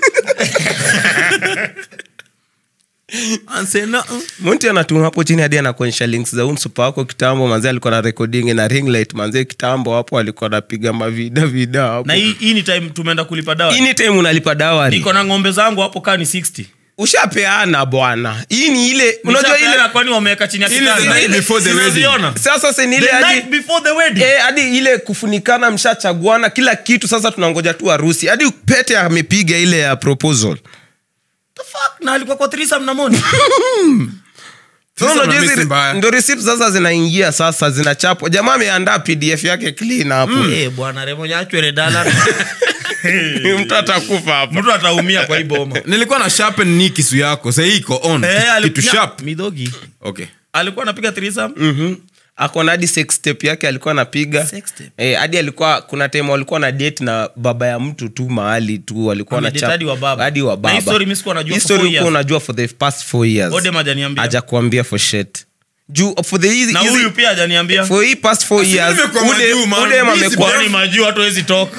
Speaker 2: Answer nothing.
Speaker 3: monti anatuma hapo chini hadi anakuonyesha links za umsupa wako kitambo manze alikuwa na recording na ring light manze kitambo hapo alikuwa anapiga mavida vida hapo
Speaker 1: na hii hii ni time tumeenda kulipa dawa
Speaker 3: anytime unalipa dawari
Speaker 1: niko na ng'ombe zangu hapo kaa ni 60
Speaker 3: ushapeana bwana hii ni ile unajua ile
Speaker 1: Nishapeana kwani wameweka chini ya
Speaker 2: Ile
Speaker 1: kitanda?
Speaker 2: the night before the wedding.
Speaker 1: Sinaziona?
Speaker 3: sasa si ni ile
Speaker 1: The
Speaker 3: hadi
Speaker 1: night before the wedding.
Speaker 3: Eh, hadi ile kufunikana mshachaguana kila kitu sasa tunangoja tu harusi hadi pete amepiga ile ya proposal
Speaker 1: The fuck? na alikuwa kwa threesome na Moni?
Speaker 3: Sasa
Speaker 2: Sasa
Speaker 3: unajua hizi-
Speaker 2: unamisi mbaya.
Speaker 3: ndo receipt sasa zinaingia sasa zinachapwa jamaa ameandaa pdf yake clean hapo
Speaker 1: Eh, bwana Remo nyachwele dala
Speaker 3: mtu atakufa hapo
Speaker 1: mtu ataumia kwa hii boma
Speaker 2: nilikuwa na sharpen ni kisu yako sahii iko on
Speaker 1: Eh,
Speaker 2: kitu
Speaker 1: alikuwa-
Speaker 2: sharp
Speaker 1: midhogi
Speaker 2: okay
Speaker 1: alikuwa anapiga threesome
Speaker 3: Mhm. ako na hadi sex tape yake alikuwa anapiga
Speaker 1: Sex tape?
Speaker 3: Eh, hadi alikuwa kuna time walikuwa na date na baba ya mtu tu mahali tu walikuwa na
Speaker 1: Amedate hadi wa baba.
Speaker 3: hadi wa
Speaker 1: Na hii
Speaker 3: baba
Speaker 1: story mimi sikuwa najua
Speaker 3: Hii
Speaker 1: for
Speaker 3: story
Speaker 1: four
Speaker 3: ulikuwa
Speaker 1: years.
Speaker 3: unajua for the past four years
Speaker 1: Odem hajaniambia.
Speaker 3: aja kuambia for shit juu for the easy,
Speaker 1: na
Speaker 3: easy-
Speaker 1: huyu pia hajaniambia
Speaker 3: for hii past four
Speaker 2: Asi
Speaker 3: years
Speaker 2: nimekuwa
Speaker 3: Ude-
Speaker 2: majuu, man.
Speaker 3: Udem
Speaker 2: Busy
Speaker 3: amekuwa
Speaker 1: Yaani majuu hatu hawezi toka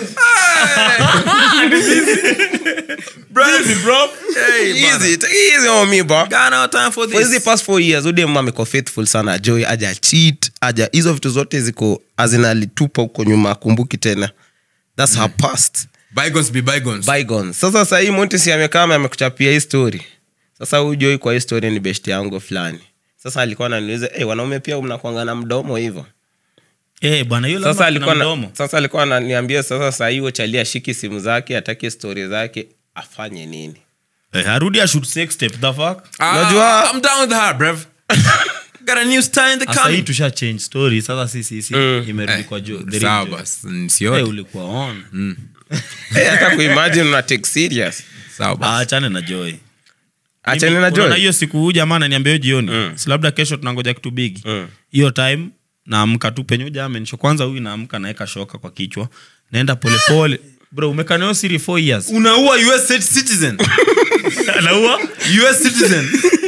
Speaker 3: easy take it easy on me bro
Speaker 2: Got no time for
Speaker 3: for hizi
Speaker 2: this.
Speaker 3: past four years udem amekuwa faithful sana joy aja cheat aja hizo vitu zote ziko azinalitupa huko nyuma akumbuki tena thats her past
Speaker 2: Bygones be bygones.
Speaker 3: bygone sasa sahii montisi amekama amekuchapia hii story sasa huyu joy kwa hii story ni best yangu fulani sasa alikuwa ananiuliza hey, wanaume pia mnakwanga na mdomo hivyo
Speaker 1: Eh, bwana yule
Speaker 3: sasa
Speaker 1: ama
Speaker 3: alikuwa
Speaker 1: kuna
Speaker 3: na,
Speaker 1: mdomo.
Speaker 3: sasa alikuwa ananiambia sasa saa hiyo chalia shiki simu zake atake stori zake afanye nini
Speaker 1: Eh, arudi ashoot sex tape the fuck
Speaker 2: Ah,
Speaker 3: Unajua-
Speaker 2: I'm down with her, bruv. Got a new star in the
Speaker 1: sasa hii
Speaker 2: coming.
Speaker 1: tusha change story sasa sisi si
Speaker 3: Mm.
Speaker 1: imerudi
Speaker 2: Eh,
Speaker 1: kwa jo the
Speaker 2: sawa
Speaker 1: real Joy.
Speaker 2: basi,
Speaker 1: Eh,
Speaker 2: nisione.
Speaker 1: ulikuwa on
Speaker 3: hey, hata kuimagine una take serious
Speaker 2: Sawa basi.
Speaker 1: Ah, achane na joy
Speaker 3: achane
Speaker 1: Mimi-
Speaker 3: na
Speaker 1: unaona
Speaker 3: joy
Speaker 1: hiyo siku huu jamaa ananiambia hiyo jioni
Speaker 3: Mm.
Speaker 1: si labda kesho tunangoja kitu bigi
Speaker 3: Mm.
Speaker 1: hiyo time naamka tu penye huyu amenisho kwanza huyu naamka naeka shoka kwa kichwa naenda polepole bro umekanao siri four years
Speaker 2: unaua us citizen
Speaker 1: anaua
Speaker 2: us citizen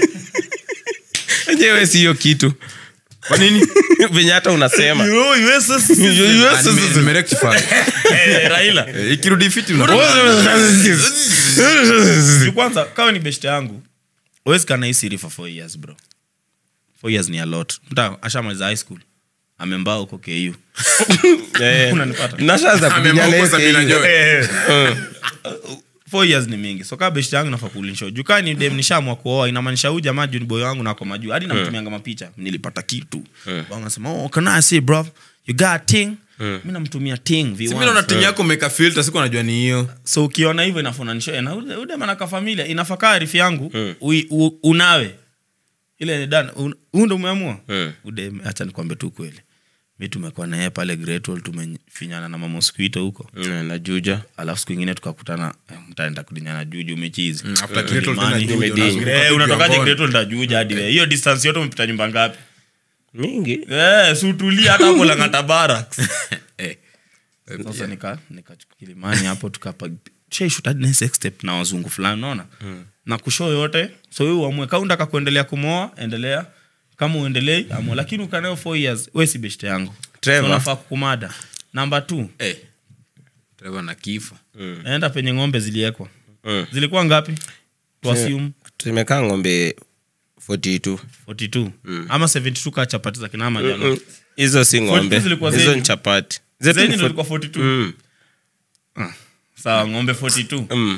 Speaker 3: enyewe si hiyo kitu
Speaker 2: kwa nini
Speaker 3: venye hata unasema
Speaker 2: Ah, nime- nimerectify.
Speaker 1: Eh, raila
Speaker 2: Eh, ikirudi fiti una-
Speaker 1: Juu kwanza kawa ni beshte yangu uwezi kana hii siri for four years bro four years ni a lot mta ashamaliza high school amembaa huko ku
Speaker 3: Eh,
Speaker 1: Unanipata?
Speaker 3: nashaanza kubinyana
Speaker 2: Amemoka Sabina
Speaker 3: hiyo
Speaker 2: Joy.
Speaker 1: four years ni mingi so kaa beshte yangu nafaa kuulinsho juu kaa ni dem nishamwa kuoa inamaanisha huyu jamaa juu ni boy wangu nako majuu hadi namtumianga mapicha nilipata kitu Wangu nasema oh can I see bro you got a ting mi namtumia ting
Speaker 2: Si
Speaker 1: V1.
Speaker 2: mi naona timu yako umeka filter siku najua ni hiyo
Speaker 1: so ukiona hivyo inafunanisho na ude- ude manaka familia inafaka arifi yangu ui- u- unawe ile ni dana un- huu ndo umeamua
Speaker 3: Mm.
Speaker 1: ude hacha nikwambe tu kweli mi tumekuwa naye pale gretol tumefinyana na mamosquito huko
Speaker 3: Mm, najuja
Speaker 1: alafu siku ingine tukakutana eh, mtaenda kudinyana juju umechizi
Speaker 2: Mm, after Gretel tena
Speaker 1: Mlimani.
Speaker 2: Juja,
Speaker 3: Nimedini.
Speaker 2: unazunguka
Speaker 1: Eh,
Speaker 2: tu
Speaker 1: unatokaje
Speaker 2: Kigamboni.
Speaker 1: gretol ndajuja hadi we hiyo distance yote umepita nyumba ngapi
Speaker 3: mingi
Speaker 1: Eh, si utulie hata hapo langata barracks
Speaker 2: Eh.
Speaker 1: sasa nika nikachuka kilimani hapo tukapa shaishoot hadi na sex tape na wazungu fulani unaona na kushow yote so wewe uamue kama unataka kuendelea kumoa endelea kama uendelei amua lakini ukanao 4 years wewe si beshte yangu
Speaker 3: Trevor.
Speaker 1: So unafaa kukumada namba 2
Speaker 2: Eh. Trevor na kifo
Speaker 1: naenda penye ng'ombe ziliekwa
Speaker 3: Mm.
Speaker 1: zilikuwa ngapi tuasium
Speaker 3: tumekaa ng'ombe 42
Speaker 1: 42 ama 72 kaa chapati za kinama jana
Speaker 3: Mm, hizo si ng'ombe
Speaker 1: 42 zilikuwa
Speaker 3: hizo
Speaker 1: zenyu?
Speaker 3: ni chapati Zetu
Speaker 1: zenyu
Speaker 3: ni
Speaker 1: ndio
Speaker 3: fo-
Speaker 1: ilikuwa 42
Speaker 3: Mm,
Speaker 1: sawa ng'ombe 42
Speaker 3: mm.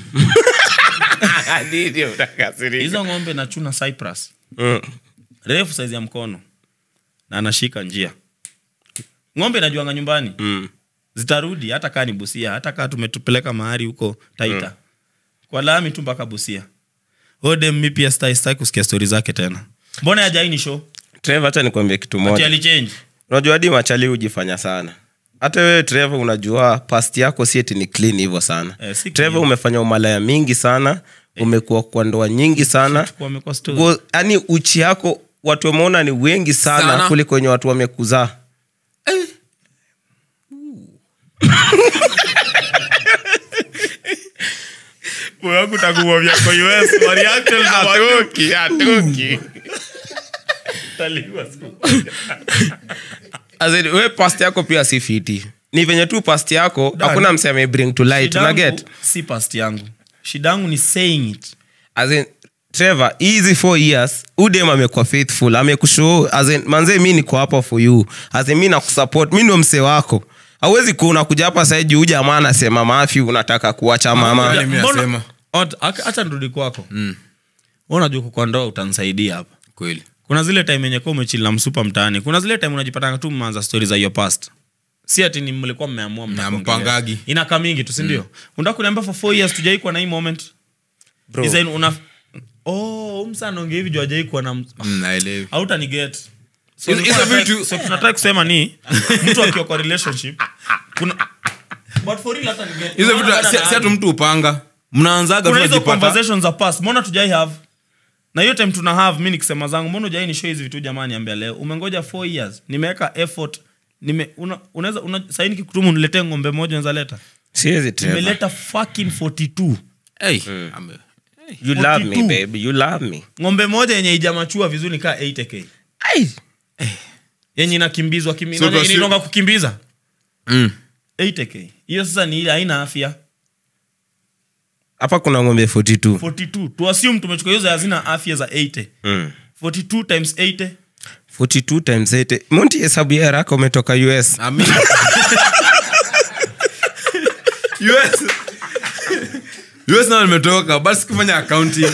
Speaker 3: Nini utakasirika?
Speaker 1: hizo ng'ombe nachuna cyprus
Speaker 3: Mm,
Speaker 1: refu saizi ya mkono na anashika njia ng'ombe inajuanga nyumbani
Speaker 3: mm.
Speaker 1: zitarudi hata kaa ni busia hata kaa tumetupeleka mahari huko taita kwa lami tu mpaka busia odem mi pia stai stai kusikia stori zake tena mbona yajaini show
Speaker 3: Trevor, acha nikwambie kitu
Speaker 1: ati
Speaker 3: moja
Speaker 1: alichange
Speaker 3: unajua hadi machali hujifanya sana hata wewe Trevor unajua past yako si eti ni clean hivyo sana
Speaker 1: Eh, si
Speaker 3: Trevor
Speaker 1: clean.
Speaker 3: umefanya umalaya mingi sana umekuwa kwa ndoa nyingi sana
Speaker 1: Chukua amekuwa story.
Speaker 3: Go- yaani uchi yako watu wameona ni wengi sana,
Speaker 2: Sana.
Speaker 3: kuliko wenye watu wamekuzaa
Speaker 1: Moyo wangu takuwavya kwa US, wa reaction na wa- Taliwa siku.
Speaker 3: As in, we past yako pia si fiti ni venye tu past yako
Speaker 1: Dan.
Speaker 3: hakuna mse ame bring to light
Speaker 1: Shida yangu
Speaker 3: unaget
Speaker 1: si past yangu shida yangu ni saying it
Speaker 3: as in trevor hizi four years udem amekuwa faithful amekushow as in manze mi niko hapa for you as in mi nakusupport mi ndo mse wako hauwezi kuwa unakuja hapa sahii juu jamaa anasema mafi unataka kuacha mama
Speaker 2: Yaani mi
Speaker 1: Mbona-
Speaker 2: nasema.
Speaker 1: Ot- aka- acha nirudi kwako mm. unajua kwa ndoa utanisaidia hapa
Speaker 2: kweli
Speaker 1: kuna zile time yenye kuwa umechili na msupa mtaani kuna zile time unajipatanga tu mmeanza stori za hiyo past si ati ni mlikuwa mmeamua mnakuongelea.
Speaker 2: mpangagi.
Speaker 1: inakaa mingi tu sindio mm. unataka kuniambia for four years tujaikuwa na hii moment
Speaker 3: Bro.
Speaker 1: Design una oh msa anaongea hivi juu hajaikuwa na ms-
Speaker 2: Mm, naelewi
Speaker 1: hautaniget So
Speaker 2: Hizo- hizo
Speaker 1: tunataka-
Speaker 2: vitu-
Speaker 1: so tunataka kusema ni mtu akiwa kwa relationship kuna but for real hata niget.
Speaker 2: hizo vitu
Speaker 1: Unaona
Speaker 2: si-
Speaker 1: bana
Speaker 2: si hatu mtu upanga mnaanzaga
Speaker 1: kuna hizo
Speaker 2: tunajipata
Speaker 1: conversations za past mbona tujai have na hiyo time tuna have mi nikisema zangu mbona ujai ni show hizi vitu jamani ambia leo umengoja 4 years nimeweka effort nime una, unaweza una, sahii nikikutumu niletee ng'ombe moja unaweza leta
Speaker 3: siwezi Trevor.
Speaker 1: nimeleta fucking 42
Speaker 2: Hey, ame-
Speaker 3: you love me
Speaker 1: 42.
Speaker 3: baby you love me
Speaker 1: ng'ombe moja yenye ijamachua vizuri kaa 8k
Speaker 3: Ai.
Speaker 1: yenye inakimbizwa kimi,
Speaker 2: So
Speaker 1: so
Speaker 2: kwa si-
Speaker 1: inaonga kukimbiza
Speaker 2: Mm.
Speaker 1: 8k hiyo sasa ni ile haina afya
Speaker 3: hapa kuna ng'ombe 42
Speaker 1: 42 tuassume tumechukua hizo hazina afya za 80
Speaker 3: mm.
Speaker 1: 42 times 80
Speaker 3: 42 times 8 monti hesabu ya haraka umetoka us
Speaker 2: Ami- US US nao nimetoka basi sikufanya accounting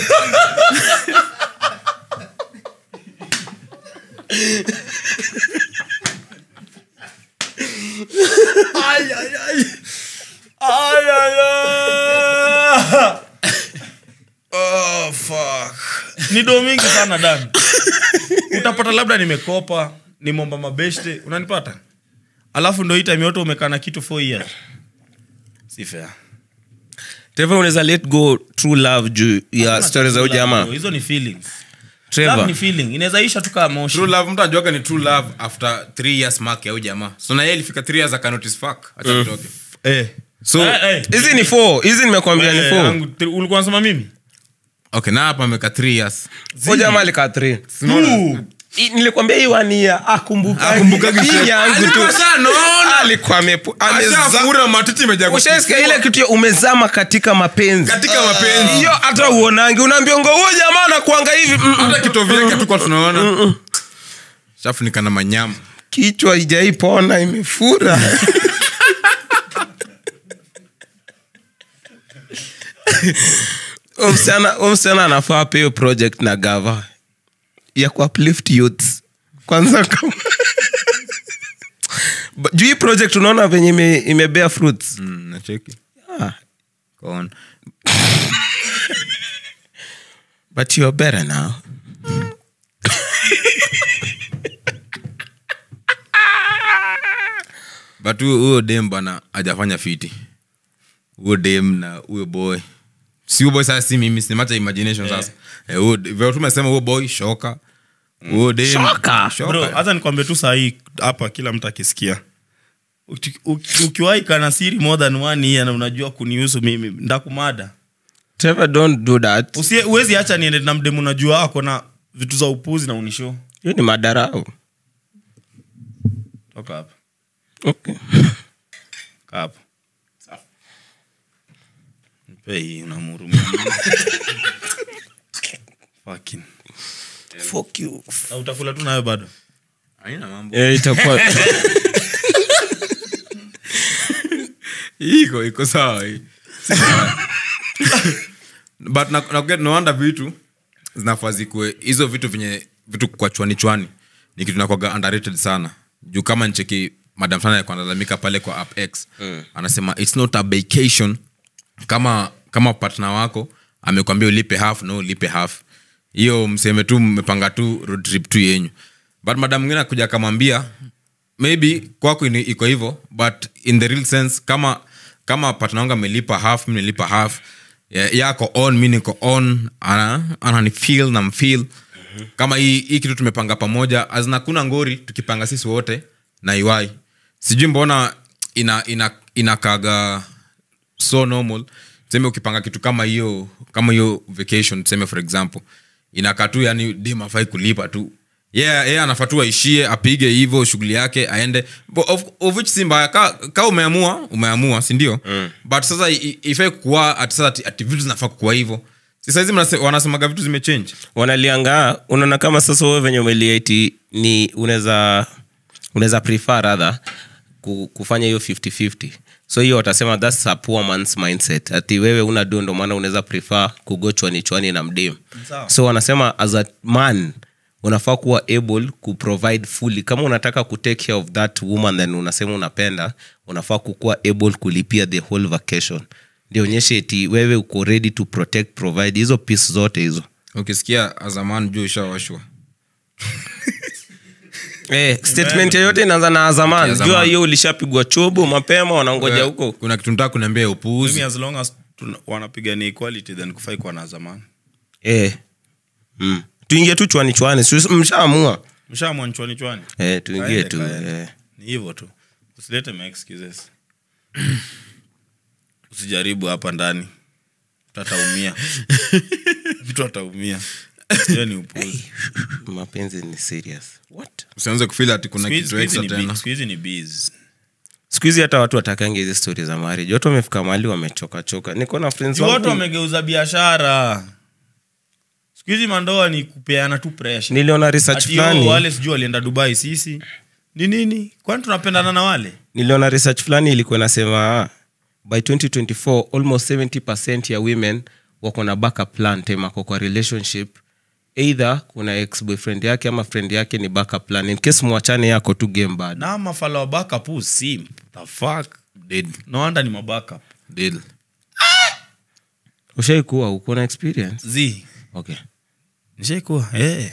Speaker 3: oh, fuck.
Speaker 1: ni doo mingi sana dan utapata labda nimekopa nimomba mabeshte unanipata alafu ndo hii time yote umekaa na kitu 4 years si fair
Speaker 3: Trevor unaweza let go true love juu ya stori za ujamaa
Speaker 1: hizo ni feelings love
Speaker 3: Trevor
Speaker 1: ni feeling inaweza isha tu kama moshi
Speaker 2: true love mtu ajuaga ni true love after three years mark ya huyu jamaa so na yeye ilifika three years akanotice fuck acha tutoke
Speaker 1: eh
Speaker 2: so
Speaker 1: Eh, eh.
Speaker 3: hizi ni four hizi nimekwambia ni
Speaker 1: Eh,
Speaker 3: four
Speaker 1: yangu, tri- ulikuwa nasema mimi
Speaker 2: okay na hapa ameka three years
Speaker 3: Huyu jamaa alikaa three I- nilikwambia hii wania
Speaker 2: Akumbukagi shit.
Speaker 3: yangu tu
Speaker 2: Alikuwa ashanaona.
Speaker 3: alikuwa amepu- ameza-
Speaker 2: ashafura matiti imejaa
Speaker 3: ushaisikia ile kitu ya umezama katika mapenzi
Speaker 2: katika mapenzi
Speaker 3: hiyo hata uonangi unaambionga huo jamaa anakuanga hivi mm, mm.
Speaker 2: hata kitovu yake hatukuwa tunaona shafunika na manyama
Speaker 3: kichwa ijaipona imefura Huyo msichana- huyo msichana anafaa peyo project na gava ya kuuplift youths kwanza kama But juu hii project unaona venye ime, imebea fruits
Speaker 2: mm, nacheki
Speaker 3: ah,
Speaker 2: Kaona.
Speaker 3: but you're better now
Speaker 2: but huyo huyo dem bana hajafanya fiti huyo dem na huyo boy si huyo boy sasa si mimi sinemacha imagination sasa Eh, huyo- vile tumesema huyo boy shoka huyo dem
Speaker 3: Shoka.
Speaker 2: shoka.
Speaker 4: bro hata nikwambie tu sahii hapa kila mtu akisikia Uki- uki- ukiwahi kana siri more than one year na unajua kunihusu mimi ndakumada
Speaker 3: Trevor, don't do that
Speaker 4: Usie- huwezi acha niende na mdemu unajua ako na vitu za upuzi na unisho
Speaker 3: hiyo ni madarau
Speaker 4: toka hapa
Speaker 3: okay.
Speaker 4: kaa hapo Nipe hii unamhurumia Fucking. Na utakula tu nayo bado
Speaker 2: Haina mambo.
Speaker 3: Eh, itakuwa
Speaker 2: Hii iko iko sawa hii Si sawa. but na- na- no wonder vitu zinafaa zikuwe hizo vitu venye vitu kwa chwani chwani ni kitu nakwaga underrated sana juu kama ncheki madam fulani alikuwa analalamika pale kwa app x anasema its not a vacation kama kama partner wako amekwambia ulipe half no ulipe half hiyo mseme tu mmepanga tu road trip tu yenyu but madam mwingine akuja akamwambia maybe kwako ini- iko hivyo but in the real sense kama kama partner wangu amelipa half mi nilipa half ya- yako on mi niko on ana ananifeel na mfeel kama hii hii kitu tumepanga pamoja azinakuna ngori tukipanga sisi wote na iwai sijui mbona ina ina inakaga so normal tuseme ukipanga kitu kama hiyo kama hiyo vacation tuseme for example inakaa tu yani dim afai kulipa tu yeah, yeah, anafaa tu aishie apige hivyo shughuli yake aende Bo- of, of which si mbaya ka, ka umeamua umeamua sindio mm. but sasa i- i- ifai kukua ati sasa ati, ati vitu zinafaa kukua hivyo si saizi mnase- wanasemaga vitu zimechange
Speaker 3: wanaliangaa unaona kama sasa wewe venye umeliaiti ni unaweza unaweza prefer rather ku- kufanya hiyo 50-50 so hiyo watasema thats a poor man's mindset ati wewe una do ndo maana unaweza prefer kugochwa ni chwani na mdem
Speaker 4: Sawa.
Speaker 3: so wanasema as a man unafaa kuwa able kuprovide fully kama unataka kutake care of that woman then unasema unapenda unafaa kukuwa able kulipia the whole vacation ndio onyeshe eti wewe uko ready to protect provide hizo piece zote hizo
Speaker 2: ukisikia azaman juu ushawashwa
Speaker 3: Eh, statement yoyote inaanza na azaman
Speaker 2: Azaman.
Speaker 3: jua hiyo ulishapigwa chobo mapema wanangoja huko
Speaker 2: kuna kitu nataka kuniambia
Speaker 4: Mimi
Speaker 2: upuuzi
Speaker 4: as long as tuna- wanapigania equality then kufai kuwa na zamani
Speaker 3: eh. mm. tuingie tu chwani chwani si mshaamua
Speaker 4: mshaamua ni chwani chwani
Speaker 3: eh, tuingie
Speaker 4: Kaende,
Speaker 3: tu
Speaker 4: kaende.
Speaker 3: eh.
Speaker 4: ni hivyo tu usilete ma excuses usijaribu hapa ndani mtu ataumia mtu ataumia hiyo ni upuzi
Speaker 3: mapenzi ni serious What?
Speaker 2: usianze kufil ati kuna
Speaker 4: Siku hizi-
Speaker 2: kitu
Speaker 4: siku hizi
Speaker 2: extra
Speaker 4: ni
Speaker 2: tena
Speaker 4: bi- siku hizi ni bees
Speaker 3: siku hizi hata watu watakangi hizi stori za marriage watu wamefika mahali wamechokachoka niko na friends
Speaker 4: Juu watu
Speaker 3: wangu
Speaker 4: wamegeuza biashara siku hizi mandoa ni kupeana tu pressure
Speaker 3: niliona research
Speaker 4: Ati, oh,
Speaker 3: fulani
Speaker 4: wale sijui walienda dubai sisi ni nini kwani tunapendana na wale
Speaker 3: niliona research fulani ilikuwa inasema ah, by 2024 almost 70 ya women wako na backup plan time ako kwa relationship either kuna ex boyfriend yake ama friend yake ni backup plan in case mwachane yako tu game bad
Speaker 4: na mafala wa backup huu simp the fuck
Speaker 2: Dead.
Speaker 4: no wonder ni mabackup
Speaker 2: Dead.
Speaker 3: ushaikuwa uko na experience
Speaker 4: z
Speaker 3: okay
Speaker 4: nishaikuwa eh.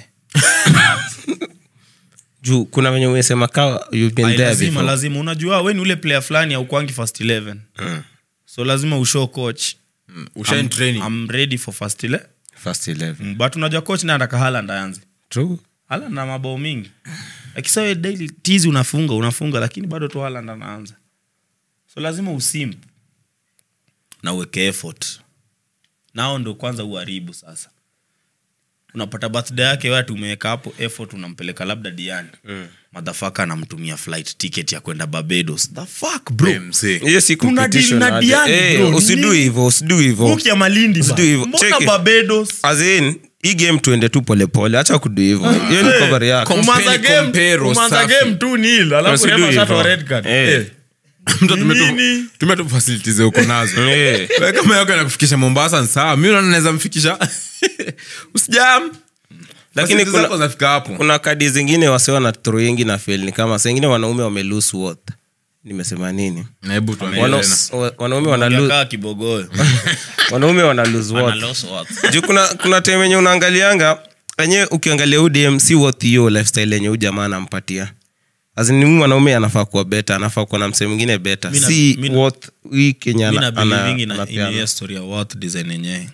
Speaker 3: juu kuna venye umesema ka you've been
Speaker 4: Ai,
Speaker 3: there
Speaker 4: lazima
Speaker 3: before.
Speaker 4: lazima unajua we ni ule player fulani aukwangi first 11 so lazima ushow coach
Speaker 2: Mm. Ushain
Speaker 4: I'm-
Speaker 2: training.
Speaker 4: I'm ready for first 11
Speaker 3: first 11
Speaker 4: Mm, but unajua coach naye anataka Haaland aanze
Speaker 3: true
Speaker 4: Haaland na mabao mingi akisawe daily tizi unafunga unafunga lakini bado tu Haaland anaanza so lazima usimp na uweke effort nao ndo kwanza uharibu sasa unapata birthday yake watu umeweka hapo effort unampeleka labda diani mm. madhafaka anamtumia flight ticket ya kwenda barbados the fuck bro
Speaker 2: Eh, msee.
Speaker 3: hiyo si
Speaker 4: Tuna
Speaker 3: competition
Speaker 4: deal na
Speaker 3: aje.
Speaker 4: Diani,
Speaker 3: Eh,
Speaker 4: bro,
Speaker 3: usidu
Speaker 4: nini?
Speaker 3: hivyo usidu hivyo
Speaker 4: Book ya malindi ba.
Speaker 3: Usidu hivyo.
Speaker 4: mbona
Speaker 3: Cheki.
Speaker 4: barbados
Speaker 3: As in, hii game tuende tu polepole hacha kudu hivyo hiyo ni cover yako
Speaker 2: Kom-
Speaker 4: umanza
Speaker 2: Compare,
Speaker 4: game
Speaker 2: compare,
Speaker 4: umanza
Speaker 2: safi.
Speaker 4: game tu nil alafu
Speaker 3: Usidu
Speaker 4: refa
Speaker 3: hivyo.
Speaker 4: shatoa red card
Speaker 3: Eh.
Speaker 4: Eh.
Speaker 2: Mtu tumia tu-
Speaker 4: Nini?
Speaker 2: tumia tu facilities uko nazo
Speaker 3: Eh.
Speaker 2: Wewe kama yako inakufikisha mombasa ni sawa mi naona naweza mfikisha usijam
Speaker 3: Lakini
Speaker 2: Facilities
Speaker 3: kuna-
Speaker 2: zako zinafika hapo
Speaker 3: kuna kadi zingine wasiwa na troingi na fel ni kama sengine wanaume wame lose worth nimesema nini
Speaker 2: Na hebu tuambie
Speaker 3: Wana-
Speaker 2: tena.
Speaker 3: wa- wanaume wana lose-
Speaker 4: Kaa kibogoyo
Speaker 3: wanaume wana lose worth juu kuna, kuna time enye unaangalianga enye ukiangalia udm si worth hiyo lifestyle yenye huu jamaa anampatia azini mwanaume anafaa kuwa beta anafaa kuwa na msee mwingine beta
Speaker 4: Mi na-
Speaker 3: si
Speaker 4: mi na-
Speaker 3: worth hii kenya
Speaker 4: mi
Speaker 3: ana- ana-
Speaker 4: nabilivingi na
Speaker 3: anapeana.
Speaker 4: hiyo story ya worth design yenyewe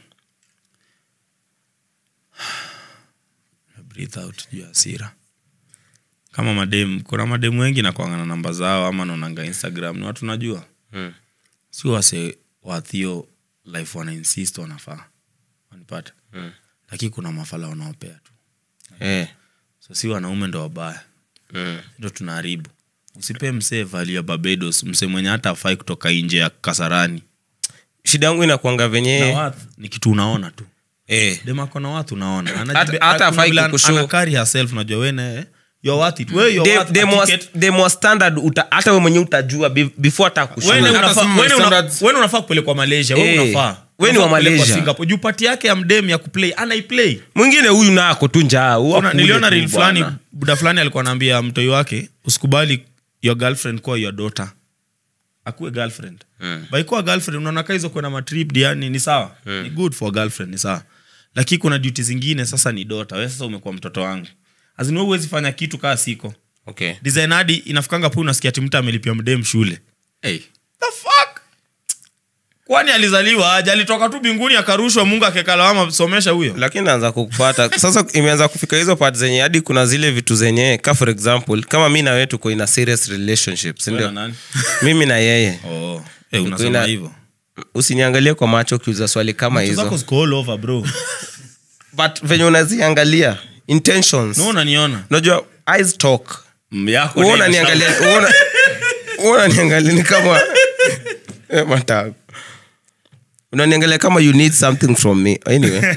Speaker 4: breathe out juu ya hasira kama madem kuna mademu wengi nakwanga na namba zao ama naonanga instagram ni watu najua
Speaker 3: Mm.
Speaker 4: si wase wathio life wana insist wanafaa wanipata
Speaker 3: Mm.
Speaker 4: lakini kuna mafala wanaopea tu
Speaker 3: Eh,
Speaker 4: so si wanaume ndo wabaya
Speaker 3: mm.
Speaker 4: ndo tunaharibu usipee msee valia barbados msee mwenye hata afai kutoka nje ya kasarani
Speaker 3: shida yangu inakwanga
Speaker 4: na
Speaker 3: venye
Speaker 4: watu ni kitu unaona tu
Speaker 3: eh.
Speaker 4: demakona watu unaona
Speaker 3: Hata-
Speaker 4: Anajibe-
Speaker 3: hata
Speaker 4: kuna
Speaker 3: hafai
Speaker 4: vile an-
Speaker 3: kukushow.
Speaker 4: anakari herself najua wene you're worth it. Wewe you're
Speaker 3: Dem-
Speaker 4: worth a
Speaker 3: dem was-
Speaker 4: ticket.
Speaker 3: dem was standard uta- hata we mwenye utajua be- before hata
Speaker 4: Wene
Speaker 3: kushow.
Speaker 2: Hata
Speaker 4: unafaa-
Speaker 2: some
Speaker 4: wene una-
Speaker 2: standards.
Speaker 4: wene unafaa kupelekwa malaysia we
Speaker 3: Eh,
Speaker 4: unafaa
Speaker 3: we ni
Speaker 4: Unafaa
Speaker 3: wa
Speaker 4: kupelekwa
Speaker 3: Malaysia.
Speaker 4: Singapore. juu pati yake ya mdem ya kuplay anaiplay
Speaker 3: mwingine huyu nako tu njaa huwa
Speaker 4: Ona,
Speaker 3: kule
Speaker 4: niliona
Speaker 3: tu
Speaker 4: reel fulani
Speaker 3: bwana.
Speaker 4: buda fulani alikuwa anaambia mtoi wake usikubali your girlfriend kuwa your daughter akuwe girlfriend
Speaker 3: Mm.
Speaker 4: by kuwa girlfriend unaona kaa hizo kwenda matrip diani ni sawa ni good for girlfriend ni sawa lakini kuna duty zingine sasa ni dota we sasa umekuwa mtoto wangu azini we huwezi fanya kitu kaa siko
Speaker 3: Okay.
Speaker 4: design hadi inafikanga pu unasikia ati mtu amelipia mdem shule
Speaker 2: Hey.
Speaker 4: the fuck kwani alizaliwa aje alitoka tu binguni akarushwa mungu akekalawama somesha huyo
Speaker 3: lakini naanza kukupata sasa imeanza kufika hizo part zenye hadi kuna zile vitu zenye ka for example kama mi na wewe tuko in a serious relationship si
Speaker 4: Wewe
Speaker 3: ndio
Speaker 4: na nani?
Speaker 3: mimi na yeye
Speaker 4: oh. hey,
Speaker 3: ina-
Speaker 4: unasema hivyo
Speaker 3: usiniangalie kwa macho ukiuza swali kama
Speaker 4: Macho zako
Speaker 3: hizo
Speaker 4: ziko all over bro
Speaker 3: but venye unaziangalia intentions
Speaker 4: no unaniona
Speaker 3: unajua eyes talk
Speaker 4: yako
Speaker 3: Wewe
Speaker 4: ndio
Speaker 3: unaniangalia wewe una- wewe unaniangalia ni kama Eh, matako unaniangalia kama you need something from me anyway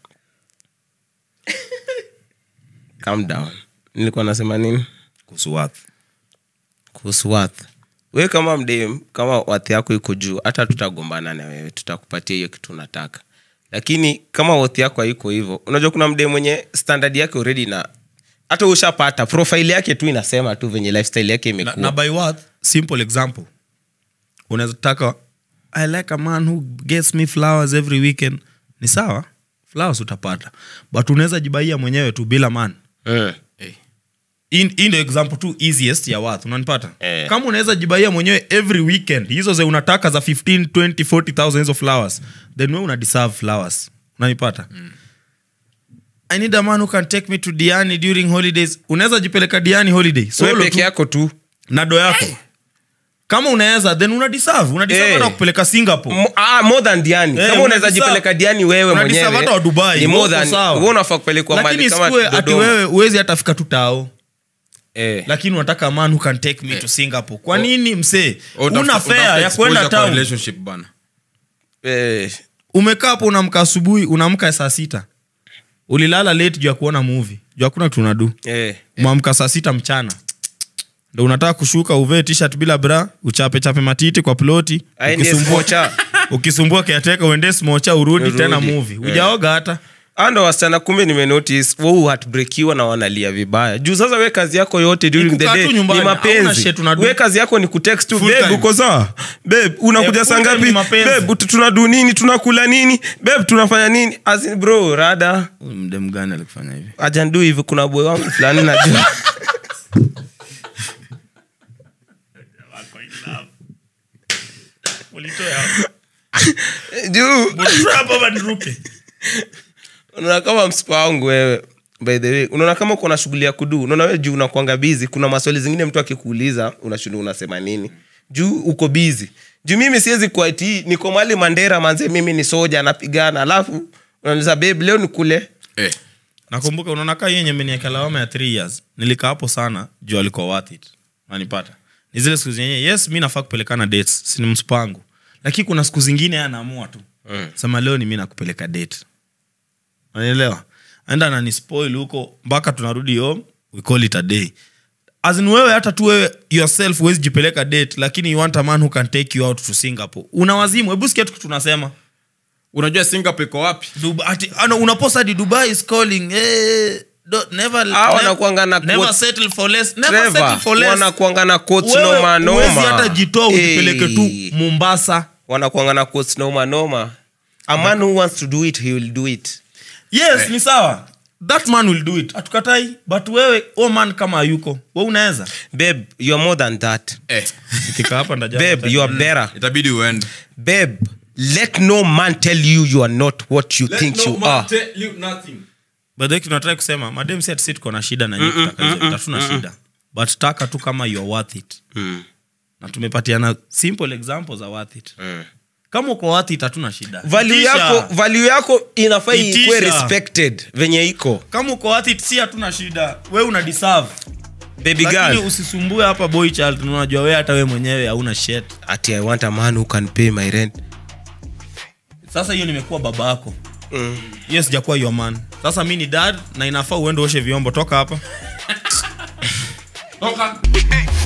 Speaker 3: calm down nilikuwa nasema nini
Speaker 4: kuhusu wapi
Speaker 3: kuhusu worth we kama mdem kama worth yako iko juu hata tutagombana na wewe tutakupatia hiyo kitu unataka lakini kama worth yako haiko hivyo unajua kuna mdem mwenye standard yake already na hata ushapata profile yake tu inasema tu venye lifestyle yake
Speaker 4: na,
Speaker 3: imekuwa
Speaker 4: na by what simple example unaweza taka i like a man who gets me flowers every weekend ni sawa flowers utapata but unaweza jibaia mwenyewe tu bila man
Speaker 3: Mm.
Speaker 4: hii hii ndio example tu easiest ya watu unanipata
Speaker 3: Eh.
Speaker 4: kama unaweza jibaia mwenyewe every weekend hizo ze unataka za 15 20 40000 hizo flowers then we una deserve flowers unanipata i need a man who can take me to diani during holidays unaweza jipeleka diani holiday
Speaker 3: Wewe
Speaker 4: solo
Speaker 3: peke
Speaker 4: tu
Speaker 3: yako tu
Speaker 4: na do yako kama unaweza then una deserve una deserve
Speaker 3: Eh.
Speaker 4: hata kupeleka singapore
Speaker 3: Mo- ah, more than diani
Speaker 4: Eh,
Speaker 3: kama
Speaker 4: una
Speaker 3: unaweza
Speaker 4: deserve-
Speaker 3: jipeleka diani wewe
Speaker 4: una
Speaker 3: mwenyewe
Speaker 4: deserve hata wa Dubai,
Speaker 3: ni
Speaker 4: uko
Speaker 3: more than
Speaker 4: sawa.
Speaker 3: wewe unafaa kupelekwa
Speaker 4: lakini
Speaker 3: mahali kama
Speaker 4: sikue ati
Speaker 3: Dodoma.
Speaker 4: wewe uwezi hata fika tu tao
Speaker 3: eh.
Speaker 4: lakini unataka man who can take me to singapore kwa nini msee
Speaker 2: Utafuta-
Speaker 4: una
Speaker 2: utafuta
Speaker 4: fea ya
Speaker 2: exposure
Speaker 4: kwenda
Speaker 2: kwa
Speaker 4: town
Speaker 2: relationship bana
Speaker 3: Eh.
Speaker 4: umekaa hapo unamka asubuhi unamka saa sita ulilala late juu ya kuona movie juu hakuna tunadu
Speaker 3: Eh.
Speaker 4: mwamka saa sita mchana ndo unataka kushuka uvee t-shirt bila bra uchape chape matiti kwa ploti
Speaker 3: Aende
Speaker 4: ukisumbua,
Speaker 3: smocha.
Speaker 4: ukisumbua kiateka uende smocha urudi
Speaker 3: Urudi.
Speaker 4: tena movie
Speaker 3: Eh.
Speaker 4: ujaoga hata
Speaker 3: ando wasichana kumbe nimenotice wau hatbrekiwa na wanalia vibaya juu sasa we kazi yako yote during the
Speaker 4: kukaa
Speaker 3: day
Speaker 4: tu nyumbani,
Speaker 3: ni
Speaker 4: hauna
Speaker 3: mapenzi
Speaker 4: shit unadu.
Speaker 3: we kazi yako ni kutext tu
Speaker 4: Full
Speaker 3: babe
Speaker 4: time.
Speaker 3: uko sawa babe unakuja
Speaker 4: Eh,
Speaker 3: saa
Speaker 4: full time
Speaker 3: ngapi
Speaker 4: ni mapenzi.
Speaker 3: babe ut- tunadu nini tunakula nini babe tunafanya nini As in, bro rada
Speaker 4: mdem gani alikufanya hivi
Speaker 3: ajandu hivi kuna boy wangu fulani najua juu unaona kama msipa wangu wewe by the way unaona kama uko na shughuli ya kudu unaona wewe juu unakwanga bizi kuna maswali zingine mtu akikuuliza unashinda unasema nini juu uko bizi juu mimi siwezi kuati niko mali mandera manze mimi ni soja napigana alafu unaniza babe leo nikule
Speaker 2: eh.
Speaker 4: nakumbuka unaona kaa yenye menieka lawama ya three years nilikaa hapo sana juu alikuwa worth it nanipata ni zile siku zenye yes mi nafaa kupelekana dates sini mspango lakini kuna siku zingine yeye anaamua tu
Speaker 3: Mm.
Speaker 4: sema leo ni mi nakupeleka date unanielewa enda nanispoil huko mpaka tunarudi home we call it a day As in wewe hata tu wewe yourself huwezi jipeleka date lakini you want a man who can take you out to singapore una wazimu hebu sikia tu tunasema
Speaker 2: unajua singapore iko wapi
Speaker 4: Dubai, ati, ano, unapost hadi dubai is calling eh, don't, never,
Speaker 3: Ah,
Speaker 4: never-
Speaker 3: wanakuanga na
Speaker 4: never
Speaker 3: quotes.
Speaker 4: settle for less never settle
Speaker 3: Trevor,
Speaker 4: for less
Speaker 3: wanakuanga na quotes
Speaker 4: Wewe
Speaker 3: noma noma.
Speaker 4: huwezi hata jitoa ujipeleke tu
Speaker 3: Hey.
Speaker 4: mombasa
Speaker 3: wanakuanga na quotes noma noma a man who wants to do it he will do it
Speaker 4: yes ni sawa that man will do it hatukatai but wewe o man kama hayuko we unaweza
Speaker 3: babe you are more than that
Speaker 2: eh,
Speaker 4: Nikika hapa ndaja-
Speaker 3: babe you are better
Speaker 2: itabidi uende
Speaker 3: babe let no man tell you you are not what you think you are
Speaker 4: By the way, tunataka kusema madem si ati si tuko na shida na nyinyi kutaka hizo vitu, hatuna shida but taka tu kama you are worth it na tumepatiana simple examples za worth it kama uko worth it hatuna shida
Speaker 3: value
Speaker 4: Itisha.
Speaker 3: yako value yako inafaa
Speaker 4: Itisha.
Speaker 3: ikuwe respected venye iko
Speaker 4: kama uko worth it si hatuna shida we una deserve
Speaker 3: baby
Speaker 4: lakini
Speaker 3: girl
Speaker 4: usisumbue hapa boy child unajua we hata we mwenyewe hauna shet
Speaker 3: ati i want a man who can pay my rent
Speaker 4: sasa hiyo nimekuwa baba yako hiyo sijakuwa your man sasa mi ni dad na inafaa uende uoshe vyombo toka hapa
Speaker 2: Toka.